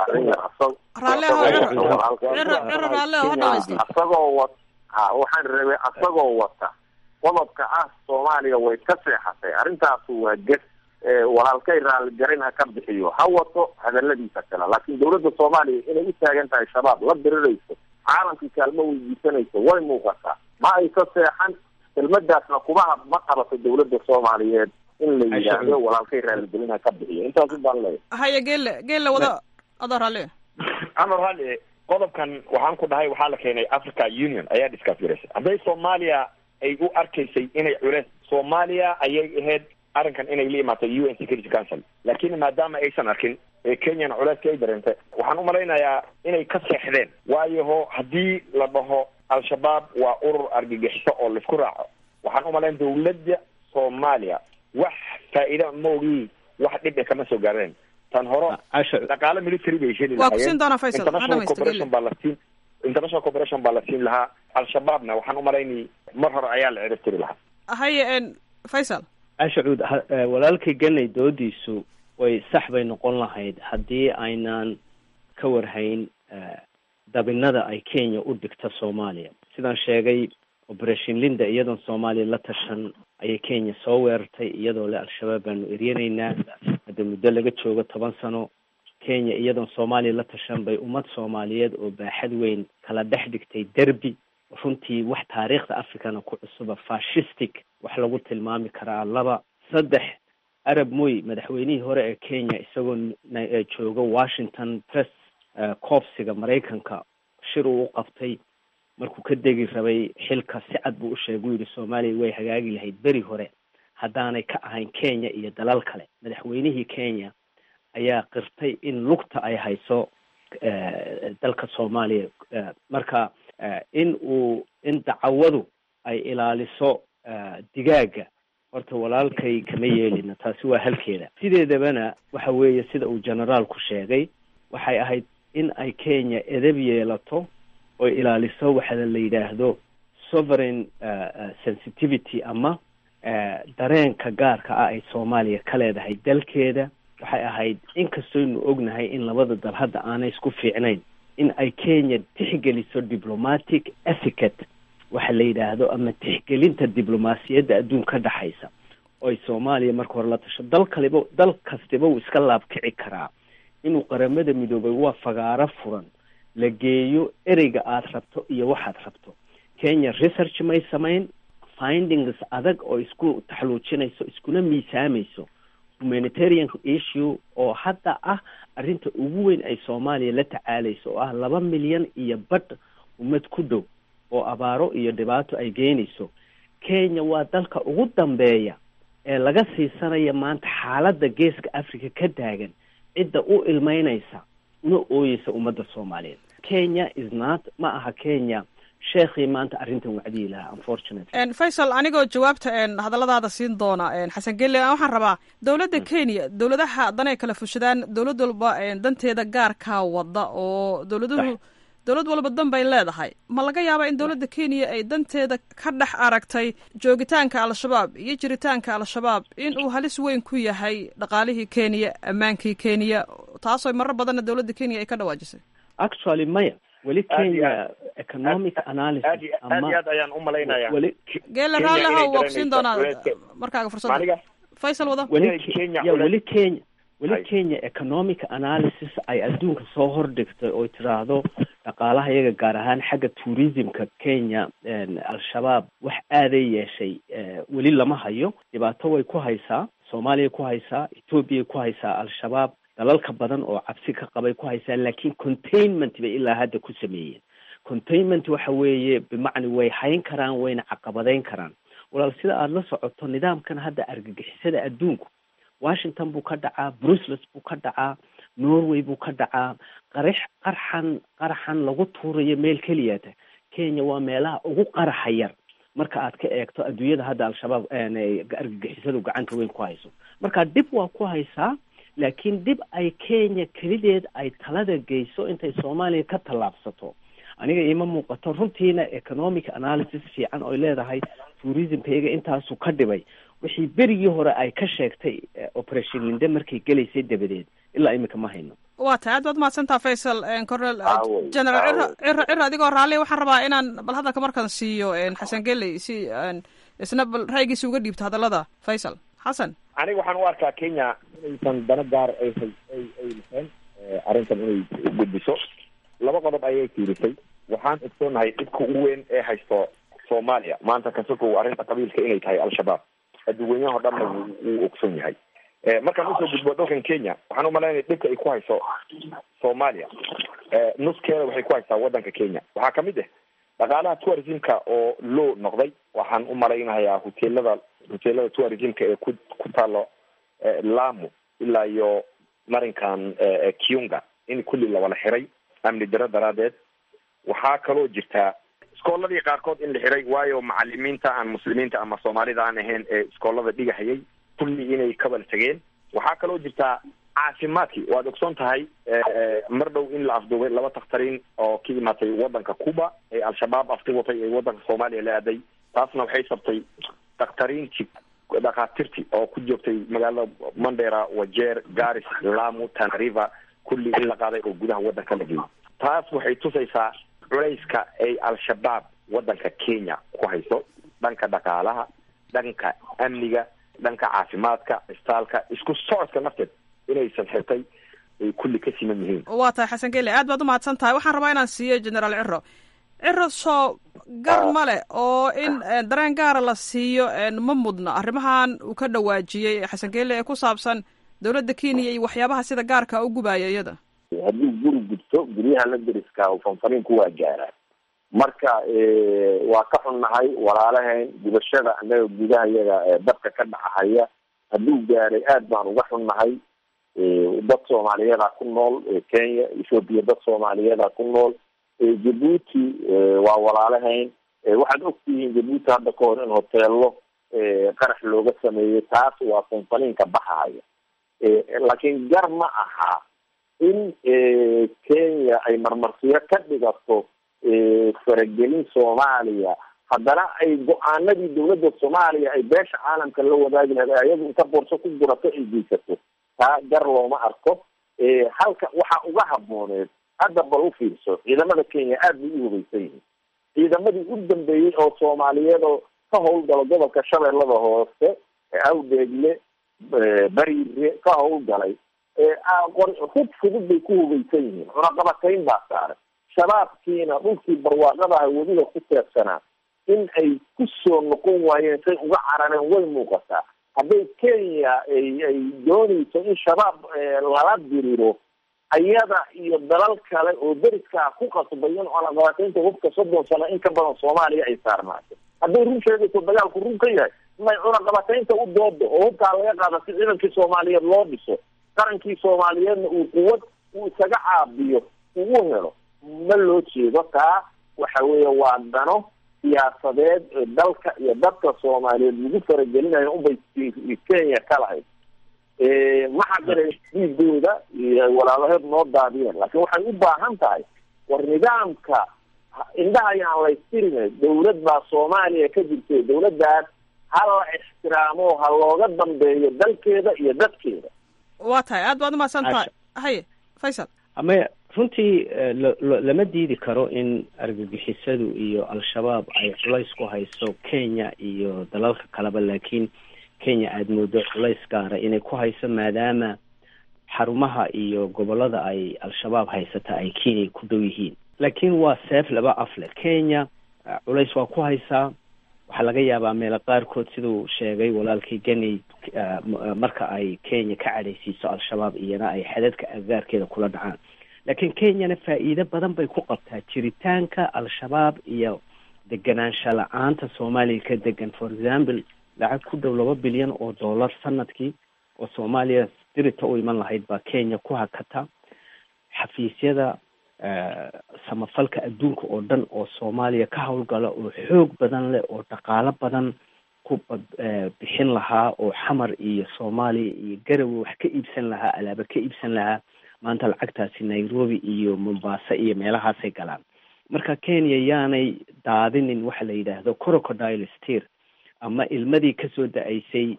asagoo wa waxaan rabay asagoo wata qodobka ah soomaaliya way ka seexatay arrintaasu waa ges walaalkay raaligarin ha ka bixiyo ha wato hadaladiisa kale laakiin dowladda soomaaliya inay u taagan tahay shabaab la dirirayso caalamkii kaalmo weydiisanayso way muuqataa ma ay ka seexan kelmadaasna kuma ma qabato dowladda soomaaliyeed in la yidhaahdo walaalkay raaligelin ha ka bixiyo intaasu baan leeyahay haya geelle geelle wada adoo raalli amar hali qodobkan waxaan ku dhahay waxaa la keenay africa union ayaa discuss garaysay hadday soomaaliya ay u arkaysay inay culeys soomaaliya ayay ahayd arrinkan inay la imaato u n security council laakiin maadaama aysan arkin ee kenyana culeyska ay dareentay waxaan umalaynayaa inay ka seexdeen waayo ho haddii la dhaho al-shabaab waa urur argagixiso oo laisku raaco waxaan umalayn dawladda soomaaliya wax faa'iida maogii wax dhib e kama soo gaareen tan hore dhaqaale military bay heli waa kusiin doonaa faysal international cooperation baa la siin international cooperation baa la siin lahaa al-shabaabna waxaan umalaynay mar hore ayaa la ciribtiri lahaa haye faysal ashacuud walaalkay ganay doodiisu way sax bay noqon lahayd haddii aynaan ka warhayn dabinada ay kenya u dhigta soomaaliya sidaan sheegay operation linda iyadoon soomaaliya la tashan ayay kenya soo weerartay iyadoo le al-shabaab baanu eryanaynaa hadda muddo laga joogo toban sano kenya iyadoon soomaaliya la tashan bay ummad soomaaliyeed oo baaxad weyn kala dhex dhigtay derby runtii wax taariikhda africana ku cusuba fashistic wax lagu tilmaami karaa laba saddex arab moy madaxweynihii hore ee kenya isagoo jooga washington press coofsiga maraykanka shir uu u qabtay markuu ka degi rabay xilka si cad buu u sheegay u yidhi soomaaliya way hagaagi lahayd beri hore haddaanay ka ahayn kenya iyo dalal kale madaxweynihii kenya ayaa qirtay in lugta ay hayso dalka soomaaliya marka in uu in dacawadu ay ilaaliso digaaga horta walaalkay kama yeelina taasi waa halkeeda sideedabana waxa weeye sida uu generaalku sheegay waxay ahayd in ay kenya edab yeelato oo ilaaliso waxa la yidhaahdo sovereign sensitivity ama dareenka gaarka ah ay soomaaliya ka leedahay dalkeeda waxay ahayd inkastooynu ognahay in labada dal hadda aanay isku fiicnayn in ay kenya tixgeliso diplomatic ethicate waxa la yidhaahdo ama tixgelinta diblomaasiyadda adduun ka dhexaysa oo ay soomaaliya marka hore la tasho dal kaliba dal kastiba wuu iska laabkici karaa inuu qaramada midoobay waa fagaaro furan la geeyo ereyga aada rabto iyo waxaad rabto kenya research may samayn findings adag oo isku taxluujinayso iskuna miisaamayso humanitarian issue oo hadda ah arrinta ugu weyn ay soomaaliya la tacaalayso oo ah laba milyan iyo badh ummad ku dhow oo abaaro iyo dhibaato ay geynayso kenya waa dalka ugu dambeeya ee laga siisanaya maanta xaaladda geeska africa ka taagan cidda u ilmeynaysa una ooyeysa ummadda soomaaliyeed kenya is not ma aha kenya sheekhii maanta arrintan wacdiyi lahaa unfortunately faysal anigoo jawaabta hadalladaada siin doona xasan gelle waxaan rabaa dowladda kenya dowladaha danay kala fushadaan dowlad walba danteeda gaarkaa wada oo dowladuhu dowlad walba dan bay leedahay ma laga yaabaa in dowladda kenya ay danteeda ka dhex aragtay joogitaanka al-shabaab iyo jiritaanka al-shabaab in uu halis weyn ku yahay dhaqaalihii kenya ammaankii kenya taasoo marar badanna dowladda kenya ay ka dhawaajisay actually maya weli kenya economic analysis aad iyo aad ayaan u malaynaya weli geela raalliha waa kusiin doonaa markaaga fursadda faysal wada weli ya weli kenya weli kenya economic analysis ay adduunka soo hordhigtay oo tiraahdo dhaqaalaha iyaga gaar ahaan xagga tourismka kenya al-shabaab wax aaday yeeshay weli lama hayo dhibaato way ku haysaa soomaaliya ku haysaa ethoobiya ku haysaa al-shabaab dalalka badan oo cabsi ka qabay ku haysaa laakiin containment bay ilaa hadda ku sameeyeen containment waxa weeye bimacni way hayn karaan wayna caqabadeyn karaan walaal sida aada la socoto nidaamkan hadda argagixisada adduunku washington buu ka dhacaa brussels buu ka dhacaa norway buu ka dhacaa qarix qarxan qaraxan lagu tuurayo meel keliyata kenya waa meelaha ugu qaraxa yar marka aad ka eegto adduunyada hadda al-shabaab argagixisadu gacanta weyn ku hayso marka dib waa ku haysaa laakiin dib ay kenya kelideed ay talada geyso intay soomaaliya ka tallaabsato aniga iima muuqato runtiina economic analysis fiican oy leedahay tourismka iyaga intaasu ka dhibay wixii berigii hore ay ka sheegtay operation linde markay gelaysay dabadeed ilaa imika ma hayno waa tahay aad baad mahadsantaa faysal cornel general ciro ciro ciro adigoo raalli waxaan rabaa inaan bal hadalka markaan siiyo xasan geley si isna bal ra'yigiisa uga dhiibto hadallada faysal xasan aniga waxaan u arkaa kenya inaysan dano gaar ay ay ay lahayn arrintan inay gudbiso laba qodob ayay fiirisay waxaan ogsoonahay dhibka ugu weyn ee haysto soomaaliya maanta kasokow arrinta qabiilka inay tahay al-shabaab adduunyaho dhanna wuu ogsoon yahay markaan usoo gudbo dalkan kenya waxaan umalaynaya dhibka ay ku hayso soomaaliya nuskeeda waxay ku haysaa waddanka kenya waxaa kamid ah dhaqaalaha tourismka oo loo noqday waxaan u malaynayaa hoteelada hoteelada tourismka ee ku ku taalo lamu ilaa iyo marinkan kiunga in kulli lawala xiray amni daro daraadeed waxaa kaloo jirtaa iskooladii qaarkood in la xiray waayo macalimiinta aan muslimiinta ama soomaalida aan ahayn ee iskoolada dhigahayay kulli inay kabal tegeen waxaa kaloo jirtaa caafimaadkii waad ogsoon tahay mar dhow in la afduubay laba takhtariin oo ka imaatay waddanka cuba ee al-shabaab afti watay ee waddanka soomaaliya la aaday taasna waxay sabtay dakhtariintii dhakhaatiirtii oo ku joogtay magaalada mandera wajeer garis lamu tanariva kulli in la qaaday oo gudaha waddanka la geeyay taas waxay tusaysaa culayska ay al-shabaab waddanka kenya ku hayso dhanka dhaqaalaha dhanka amniga dhanka caafimaadka istaalka isku socodka nafteed inaysan xirtay ay kulli ka siman yihiin waa tahay xasan gele aad baad umahadsan tahay waxaan rabaa inaan siiyo generaal ciro ciro soo gar ma leh oo in dareen gaara la siiyo ma mudna arrimahan uu ka dhawaajiyey xasan gele ee ku saabsan dowladda kenya iyo waxyaabaha sida gaarka u gubaya iyada haddii guri gudto guryaha la deriska fanfaniinku waa gaaraan marka waa ka xunnahay walaalahayn gubashada annaga gudaha yaga dabka ka dhacahaya hadduu gaaray aad baan uga xunnahay dad soomaaliyeeda ku nool kenya ethoobiya dad soomaaliyeeda ku nool jabuuti waa walaalahayn waxaad ogtihiin jabuuti hadda ka hor in hoteelo qarax looga sameeyey taas waa fanfaniinka baxahaya laakiin gar ma aha in kenya ay marmarsiyo ka dhigato faragelin soomaaliya haddana ay go-aanadii dawladda soomaaliya ay beesha caalamka la wadaagi lahayd ayagu inta boorso ku gurato ay geysato taa gar looma arko halka waxaa uga habooneed hadda bal u fiirso ciidamada kenya aad bay u hubaysan yihiin ciidamadii u dambeeyey oo soomaaliyeed oo ka howlgalo gobolka shabeellada hoose awdeegle bariire ka howlgalay hub fudud bay ku hubaysan yihiin cunaqabatayn baa saaran shabaabkiina dhulkii barwaaqadaha weliba ku teebsanaa in ay ku soo noqon waayeen say uga carareen way muuqataa hadday kenya ay ay doonayso in shabaab lala diriro ayada iyo dalal kale oo deriskaa ku qasbay in cunaqabataynta hubka soddon sano in ka badan soomaaliya ay saarnaato hadday run sheegayso dagaalku run ka yahay may cunaqabataynta u doodo oo hubkaa laga qaada si ciidankii soomaaliyeed loo dhiso qarankii soomaaliyeedna uu quwad uu isaga caabiyo uu u helo ma loo jeedo taa waxa weeye waa dano siyaasadeed dalka iyo dadka soomaaliyeed lagu faragelinayo unbay kenya ka lahayd ma xaqira dhiigooda iyo walaalaheed noo daadiyeen laakiin waxay u baahan tahay war nidaamka indhaha ayaan laystirin dawlad baa soomaaliya ka jirtay dawladdaas ha la ixtiraamo ha looga dambeeyo dalkeeda iyo dadkeeda waa tahay aad baad umahadsan tahay haye faysal ama runtii lama diidi karo in argagixisadu iyo al-shabaab ay culays ku hayso kenya iyo dalalka kaleba laakiin kenya aada moodo culays gaara inay ku hayso maadaama xarumaha iyo gobolada ay al-shabaab haysata ay kenya ku dhow yihiin laakiin waa seef laba afle kenya culays waa ku haysaa waxaa laga yaabaa meelo qaarkood siduu sheegay walaalkii geni marka ay kenya ka cadhaysiiso al-shabaab iyana ay xadadka agaarkeeda kula dhacaan laakiin kenyana faa'iido badan bay ku qabtaa jiritaanka al-shabaab iyo deganaansha la-aanta soomaaliya ka degan for example lacag ku dhow laba bilyan oo dollar sanadkii oo soomaaliya dirita u iman lahayd baa kenya ku hakata xafiisyada samafalka adduunka oo dhan oo soomaaliya ka howlgala oo xoog badan leh oo dhaqaalo badan ku bixin lahaa oo xamar iyo soomaaliya iyo garowe wax ka iibsan lahaa alaaba ka iibsan lahaa maanta lacagtaasi nairobi iyo mombasa iyo meelahaasay galaan marka kenya yaanay daadinin waxa la yidhaahdo crocodile steer ama ilmadii kasoo da-aysay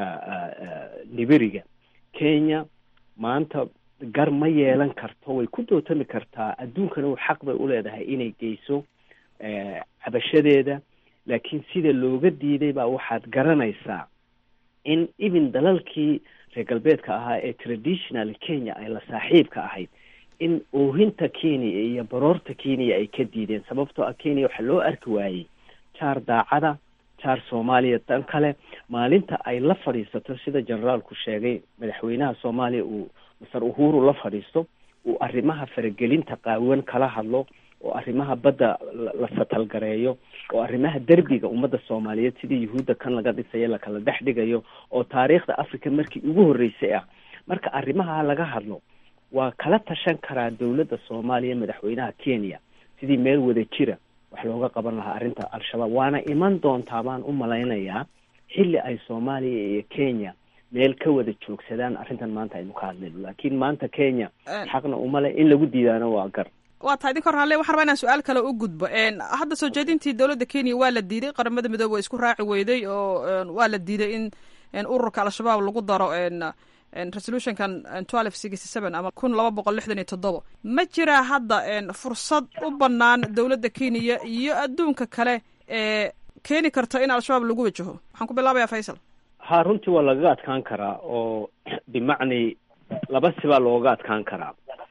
liberiga kenya maanta gar ma yeelan karto way ku dootami kartaa adduunkana u xaq bay uleedahay inay geyso cabashadeeda laakiin sida looga diiday baa waxaad garanaysaa in even dalalkii reer galbeedka ahaa ee traditional kenya ay la saaxiibka ahayd in oohinta kenya iyo baroorta kenya ay ka diideen sababtoo ah kenya waxaa loo arki waayey jaar daacada jaar soomaaliya dan kale maalinta ay la fadhiisato sida generaalku sheegay madaxweynaha soomaaliya uu masar uhuru la fadhiisto uu arrimaha faragelinta qaawan kala hadlo oo arrimaha badda la satalgareeyo oo arrimaha derbiga ummadda soomaaliyeed sidii yuhuudda kan laga dhisayo lakala dhex dhigayo oo taariikhda africa markii ugu horreysay ah marka arrimaha laga hadlo waa kala tashan karaa dowladda soomaaliya madaxweynaha kenya sidii meel wada jira wax looga qaban lahaa arrinta al-shabaab waana iman doontaa baan u malaynayaa xilli ay soomaaliya iyo kenya meel ka wada joogsadaan arrintan maanta aynu ka hadlayno laakiin maanta kenya xaqna umale in lagu diidaano waa gar waa tahay idinka hor halle waxaan rabaa inaan su-aal kale u gudbo hadda soo jeedintii dowladda kenya waa la diiday qaramada midoobe waa isku raaci weyday oo waa la diiday in ururka al-shabaab lagu daro resolutionkan twelve sixty seven ama kun laba boqol lixdan iyo toddoba ma jiraa hadda fursad u banaan dowladda kenya iyo adduunka kale ee keeni karta in al-shabaab lagu wajaho waxaan ku bilaabayaa faysal ha runtii waa lagaga adkaan karaa oo bimacni laba sibaa looga adkaan karaa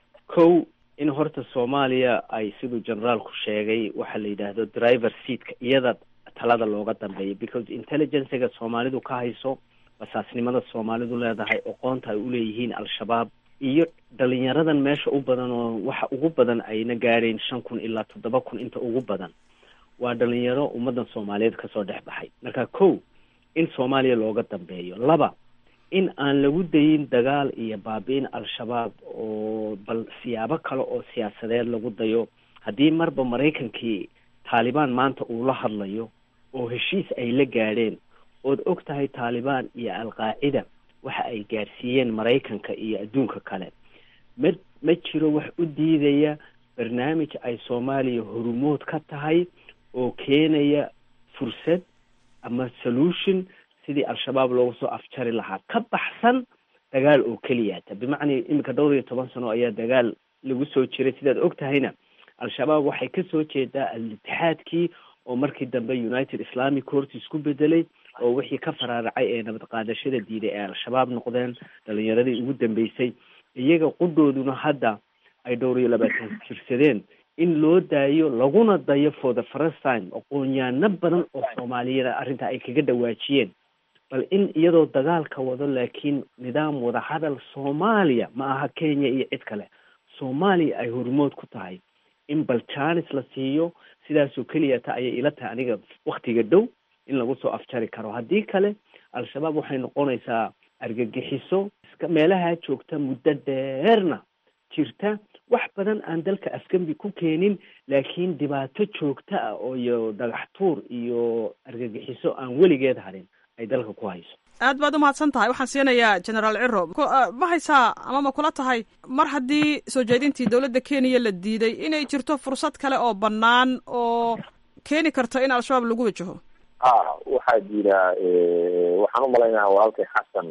kow in horta soomaaliya ay siduu generaalku sheegay waxaa la yidhaahdo driver seatka iyada talada looga dambeeya because intelligencega soomaalidu ka hayso basaasnimada soomaalidu leedahay oqoonta ay uleeyihiin al-shabaab iyo dhalinyaradan meesha u badan oo waxa ugu badan ayna gaadhayn shan kun ilaa toddoba kun inta ugu badan waa dhalinyaro ummadan soomaaliyeed kasoo dhex baxay marka kow in soomaaliya looga dambeeyo laba in aan lagu dayin dagaal iyo baabi-in al-shabaab oo bal siyaabo kale oo siyaasadeed lagu dayo haddii marba maraykankii taalibaan maanta uu la hadlayo oo heshiis ay la gaadheen ood og tahay taalibaan iyo al-qaacida waxa ay gaadhsiiyeen maraykanka iyo adduunka kale ma ma jiro wax u diidaya barnaamij ay soomaaliya horumood ka tahay oo keenaya fursad ama solution sidii al-shabaab loogu soo afjari lahaa ka baxsan dagaal oo keliyata bimacnaa iminka dhowr iyo toban sano ayaa dagaal lagu soo jiray sidaad og tahayna al-shabaab waxay kasoo jeedaa al-itixaadkii oo markii dambe united islamic court isku bedelay oo wixii ka faraaracay ee nabad qaadashada diiday ee al-shabaab noqdeen dhalinyaradii ugu dambeysay iyaga qudhooduna hadda ay dhowr iyo labaatan jirsadeen in loo daayo laguna dayo for the first time aqoonyaano badan oo soomaaliyada arrinta ay kaga dhawaajiyeen bal in iyadoo dagaalka wado laakiin nidaam wadahadal soomaaliya ma aha kenya iyo cid kale soomaaliya ay hormood ku tahay in bal janis la siiyo sidaasoo keliya ta ayay ila tahay aniga waktiga dhow in lagu soo afjari karo haddii kale al-shabaab waxay noqonaysaa argagixiso iska meelaha joogta muddo dheerna jirta wax badan aan dalka afgembi ku keenin laakiin dhibaato joogta ah oo iyo dhagax tuur iyo argagixiso aan weligeed harin ay dalka ku hayso aad baad umahadsan tahay waxaan siinayaa generaal ciro ma haysaa ama ma kula tahay mar haddii soo jeedintii dowladda kenya la diiday inay jirto fursad kale oo bannaan oo keeni karta in al-shabaab lagu wajaho a waxaa jira waxaan umalaynaya walaalkay xasan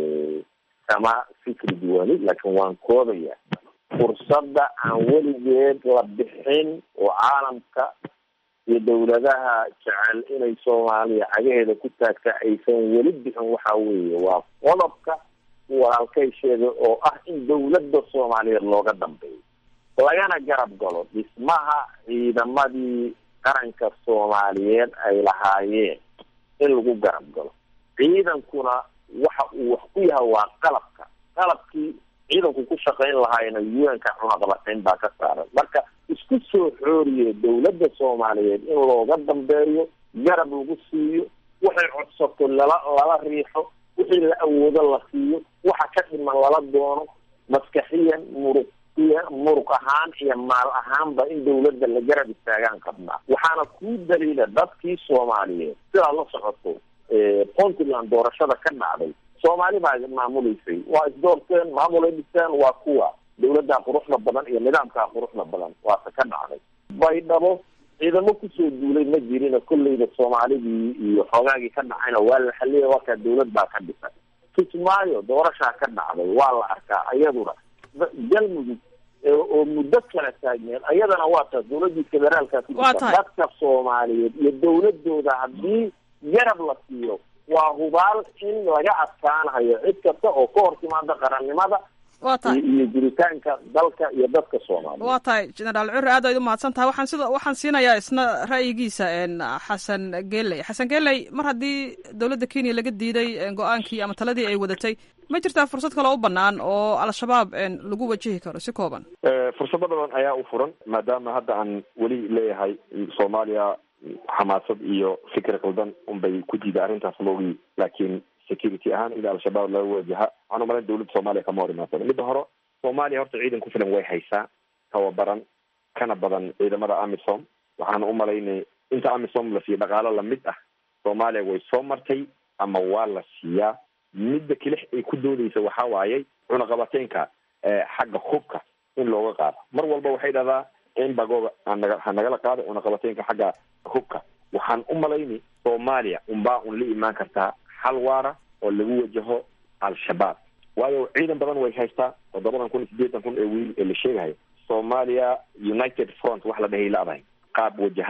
kama fikri duwani laakiin waan koodaya fursadda aan weligeed la bixin oo caalamka iyo dawladaha jecel inay soomaaliya cagaheeda ku taagta aysan weli bixin waxa weeye waa qodobka walaalkay sheegay oo ah in dawladda soomaaliyeed looga dambeeyo lagana garab galo dhismaha ciidamadii qaranka soomaaliyeed ay lahaayeen in lagu garab galo ciidankuna waxa uu wax ku yahay waa qalabka qalabkii ciidanku ku shaqayn lahaayna un-ka cunaqabatayn baa ka saaran marka isku soo xooriye dawladda soomaaliyeed in looga dambeeyo garab lagu siiyo waxay codsato lala lala riixo wixii la awoodo la siiyo waxa ka dhiman lala doono maskaxiyan muruq muruq ahaan iyo maal ahaanba in dawladda la garab istaagaan qabnaa waxaana kuu daliila dadkii soomaaliyeed sidaa la socoto puntland doorashada ka dhacday soomaali baa maamuleysay waa isdoorteen maamulay dhisteen waa kuwa dawladdaa quruxda badan iyo nidaamkaa quruxda badan waase ka dhacday baydhabo ciidamo kusoo duulay ma jirina kolleyda soomaalidii iyo xoogaagii ka dhacayna waa la xaliyay wakaa dawlad baa ka dhisan kismaayo doorashaa ka dhacday waa la arkaa iyaduna galmudug oo muddo kala taagneed ayadana waa taas dawladii federaalka ku jirta dadka soomaaliyeed iyo dawladooda haddii garab la siiyo waa hubaal in laga adkaanayo cid kasta oo ka hor timaada qarannimada wa tahay iyo jiritaanka dalka iyo dadka soomaaliya waa tahay generaal cure aad ayd umahadsan tahay waxaan sida waxaan siinayaa isna ra'yigiisa xasan geley xasan geley mar haddii dowladda kenya laga diiday go-aankii ama taladii ay wadatay ma jirtaa fursad kaloo u banaan oo al-shabaab lagu wajihi karo si kooban fursado badan ayaa u furan maadaama hadda aan weli leeyahay soomaaliya xamaasad iyo fikir qaldan unbay ku diida arrintaas moogii laakiin security ahaan ida al-shabaab laga wajaha waxaan umalayn dawladda soomaaliya kama hor imaadsan midda hore soomaaliya horta ciidan ku filan way haysaa tababaran kana badan ciidamada amisom waxaan umalaynay inta amisom la siiyo dhaqaalo lamid ah soomaaliya way soo martay ama waa la siiyaa midda kelix ay ku doodeysa waxaa waayey cunaqabateynka xagga hubka in looga qaado mar walba waxay dhahdaa in bagooga anaga ha nagala qaado cunaqabateynka xagga hubka waxaan u malayni soomaaliya unbaa un la imaan kartaa xal waara oo lagu wajaho al-shabaab waayo ciidan badan way haystaa toddobadan kun iyo sideetan kun ee wiil ee la sheegahayo soomaaliya united front wax la dhahay laadahay qaab wajahan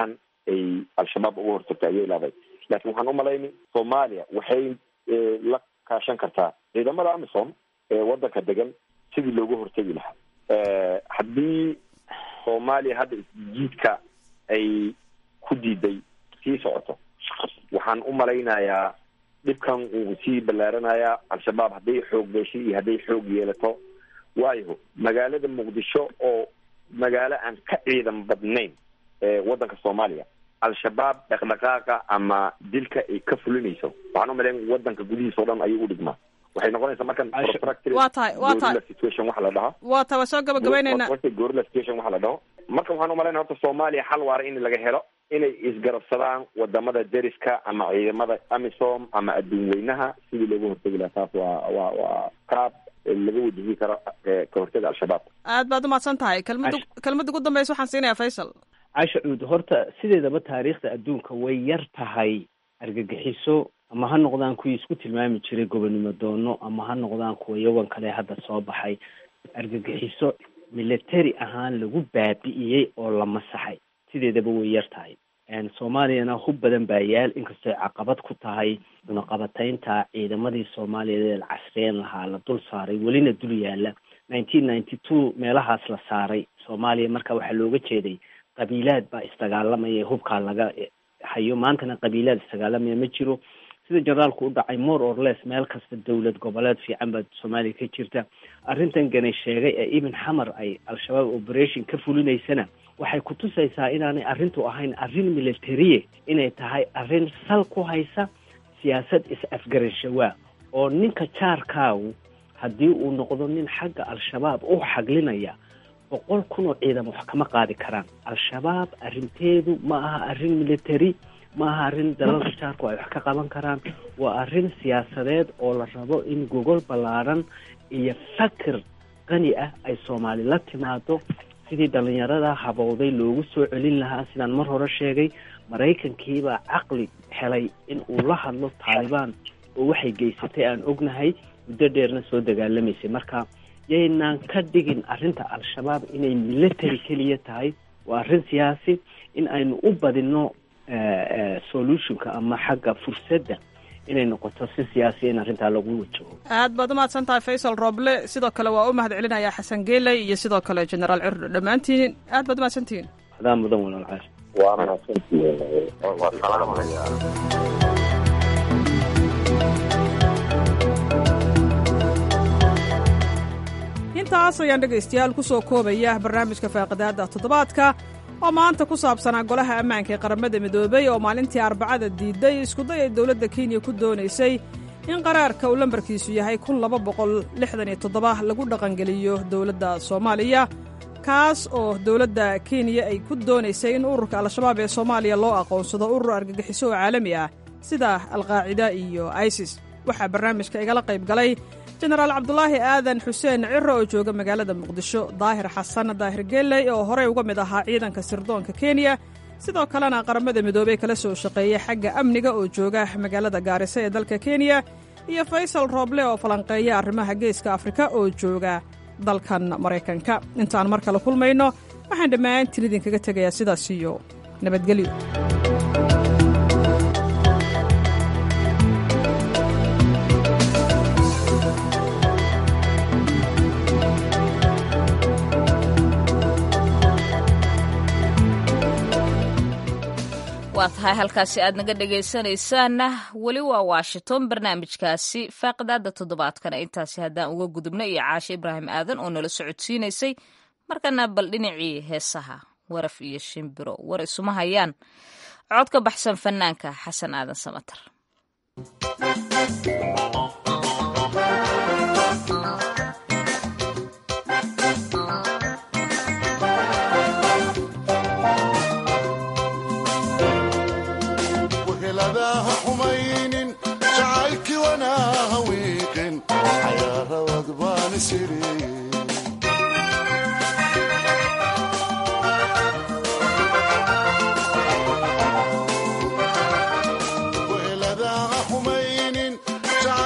ay al-shabaab uga hortagto ayay leedahay laakiin waxaan umalaynay soomaaliya waxay la kaashan kartaa ciidamada amisom ee wadanka degan sidii looga hortegi lahaa haddii soomaaliya hadda isjiidka ay ku diiday sii socoto waxaan u malaynayaa dhibkan uu sii ballaaranayaa al-shabaab hadday xoog beeshay iyo hadday xoog yeelato waayo magaalada muqdisho oo magaalo aan ka ciidan badnayn ewaddanka soomaaliya al-shabaab dhaqdhaqaaqa ama dilka ay ka fulinayso waxaan u malayn wadanka gudihiisa o dhan ayuu u dhigmaa waxay noqonaysaa markan waa tahay waa tahay situation waxa la dhahaa waa tahay waa soo gabagabaynaynaa gorilla situation waxa la dhaho marka waxaan umalaynaya horta soomaaliya xal waara in laga helo inay isgarabsadaan wadamada deriska ama ciidamada amisom ama adduun weynaha sidii looga hortegi lahaa taas waa waa waa qaab laga wajihi karo ka hortaga al-shabaab aad baad umahadsan tahay kelmada kelmadda ugu dambeysa waxaan siinayaa faysal casha cuud horta sideedaba taariikhda adduunka way yar tahay argagixiso ama ha noqdaan kuwii isku tilmaami jiray gobonimo doono ama ha noqdaan kuwa yawan kale hadda soo baxay argagixiso military ahaan lagu baabi'iyey oo la masaxay sideedaba way yar tahay soomaaliyana hub badan baa yaal inkastoo caqabad ku tahay cunaqabataynta ciidamadii soomaaliyeed ee la casriyeyn lahaa la dul saaray welina dul yaala nineteen ninety two meelahaas la saaray soomaaliya marka waxaa looga jeeday qabiilaad baa isdagaalamaya hubkaa laga hayo maantana qabiilaad isdagaalamaya ma jiro sida generaalku u dhacay more or less meel kasta dowlad goboleed fiican baa soomaaliya ka jirta arrintan ganay sheegay ee ibn xamar ay al-shabaab operation ka fulinaysana waxay kutusaysaa inaanay arrintu ahayn arrin militariye inay tahay arrin sal ku haysa siyaasad is-afgarashawaa oo ninka jaarkaagu haddii uu noqdo nin xagga al-shabaab u xaglinaya boqol kun oo ciidan wax kama qaadi karaan al-shabaab arrinteedu ma aha arrin military ma aha arrin dalalka jaarku ay wax ka qaban karaan waa arrin siyaasadeed oo la rabo in gogol ballaaran iyo fakir qani ah ay soomaali la timaado sidii dhalinyarada habowday loogu soo celin lahaa sidaan mar hore sheegay maraykankiibaa caqli helay in uu la hadlo taalibaan oo waxay geysatay aan ognahay muddo dheerna soo dagaalamaysay marka yaynaan ka dhigin arrinta al-shabaab inay military keliya tahay waa arrin siyaasi in aynu u badino solutionka ama xagga fursadda inay noqoto si siyaasiya in arrintaa lagu wajaho aad baad umahadsan tahay faysal rooble sidoo kale waa u mahad celinayaa xasan geeley iyo sidoo kale generaal cirdo dhammaantiin aad baad umahadsantihiin adaa mudan walaal caar waa mahadsantihiin waa salaamaya intaas ayaan dhegaystayaal ku soo koobaya barnaamijka faaqidaadda toddobaadka oo maanta ku saabsanaa golaha ammaanka ee qaramada midoobay oo maalintii arbacada diiday iskuday ay dowladda kenya ku doonaysay in qaraarka uu lambarkiisu yahay kun laba boqol lixdan iyo toddoba lagu dhaqangeliyo dowladda soomaaliya kaas oo dowladda kenya ay ku doonaysay in ururka al-shabaab ee soomaaliya loo aqoonsado urur argagixiso oo caalami ah sida alqaacida iyo isis waxaa barnaamijka igala qayb galay jenaraal cabdulaahi aadan xuseen ciro oo jooga magaalada muqdisho daahir xasan daahir geeley oo horey uga mid ahaa ciidanka sirdoonka kenya sidoo kalena qaramada midoobey kala soo shaqeeyey xagga amniga oo jooga magaalada gaarisa ee dalka kenya iyo faysal rooble oo falanqeeya arrimaha geeska afrika oo jooga dalkan maraykanka intaan mar kale kulmayno waxaan dhammaantiin idinkaga tegayaa sidaas iyo nabadgelyo waa tahay halkaasi aad naga dhegaysanaysaanna weli waa washington barnaamijkaasi faaqidaada toddobaadkana intaasi haddaan uga gudubna iyo caashe ibraahim aadan oo nala socodsiinaysay markana bal dhinacii heesaha waraf iyo shimbiro war isuma hayaan cod ka baxsan fanaanka xasan aadan samatar weeladaha xumaynin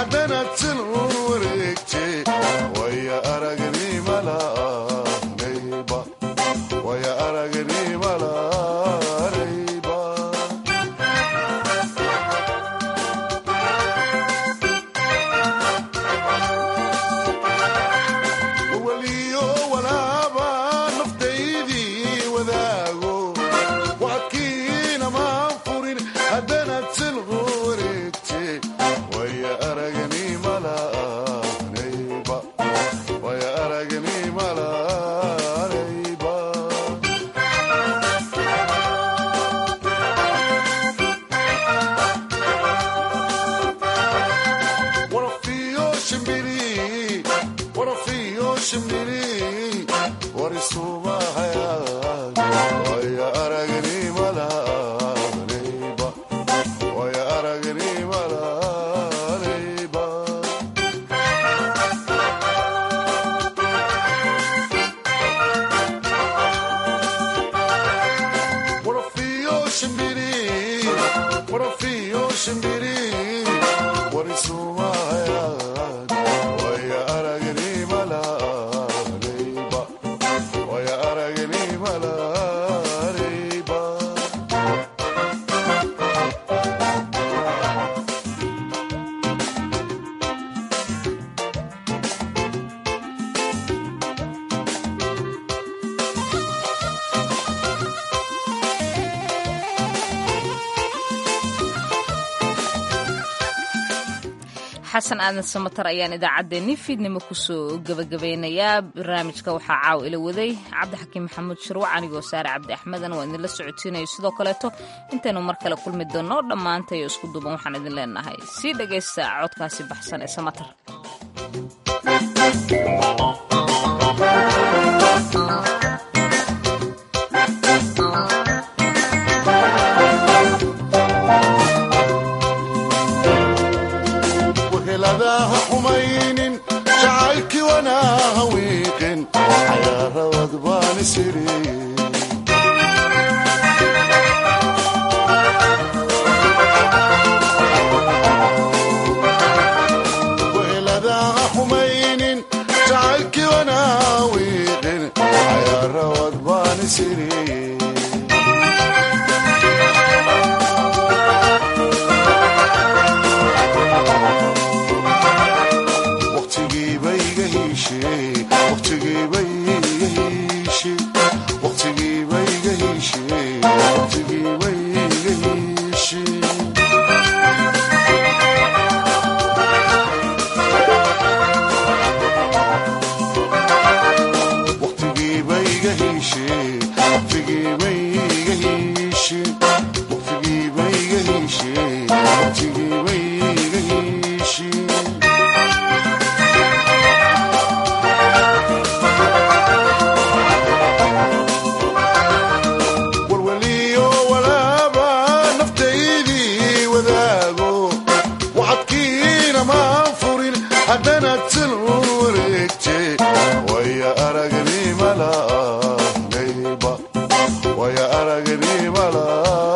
haddanaad sil u wareegte waya aragnimalaanayba waya aragnimalaanayba waliyo walaaba naftaydii wadaago wacadkiina maan furin haddanaad sil u wareegte waya aragnimalaanayba waya aragnimalaanayba warafiyo shimbiri warafiyo shimbiri warisumahaya waya aragnimalaanayba waya aragnimalaanayba warafiyo shimbiri warafiyo shimbiri warisumahaya waya aragnimalaanayba waya aragnimalaanayba xasan aadan samatar ayaan idaacaddeenni fiidnimo kusoo gabagabeynayaa barnaamijka waxaa caaw ila waday cabdixakiim maxamuud shirwac anigoo saare cabdi axmedan waa idinla socotiinayo sidoo kaleeto intaynu mar kale kulmi doonno dhammaantayo isku duuban waxaan idin leenahay sii dhegaysta codkaasi baxsan ee samatar weheladaha xumaynin jacaylkii wanaaha wiiqin cayaarawad baan isiri weheladaha xumaynin jacaylkii wanaaha wiiqin cayaarawad baan isiri waqtigiiba iga hiishe waqtigiiba iga hiishe waqtigiiba iga hiishe waqtigiiba iga hiishe waqtigiiba iga hiishe waqtigiiba iga hiishe waqtigiiba iga hiishe waqtigiiba iga hiishe walwaliyo walaaba naftaydii wadaago wacadkiina maan furin haddanaad sil u wareegte waya aragnimalaanayba waya aragnimala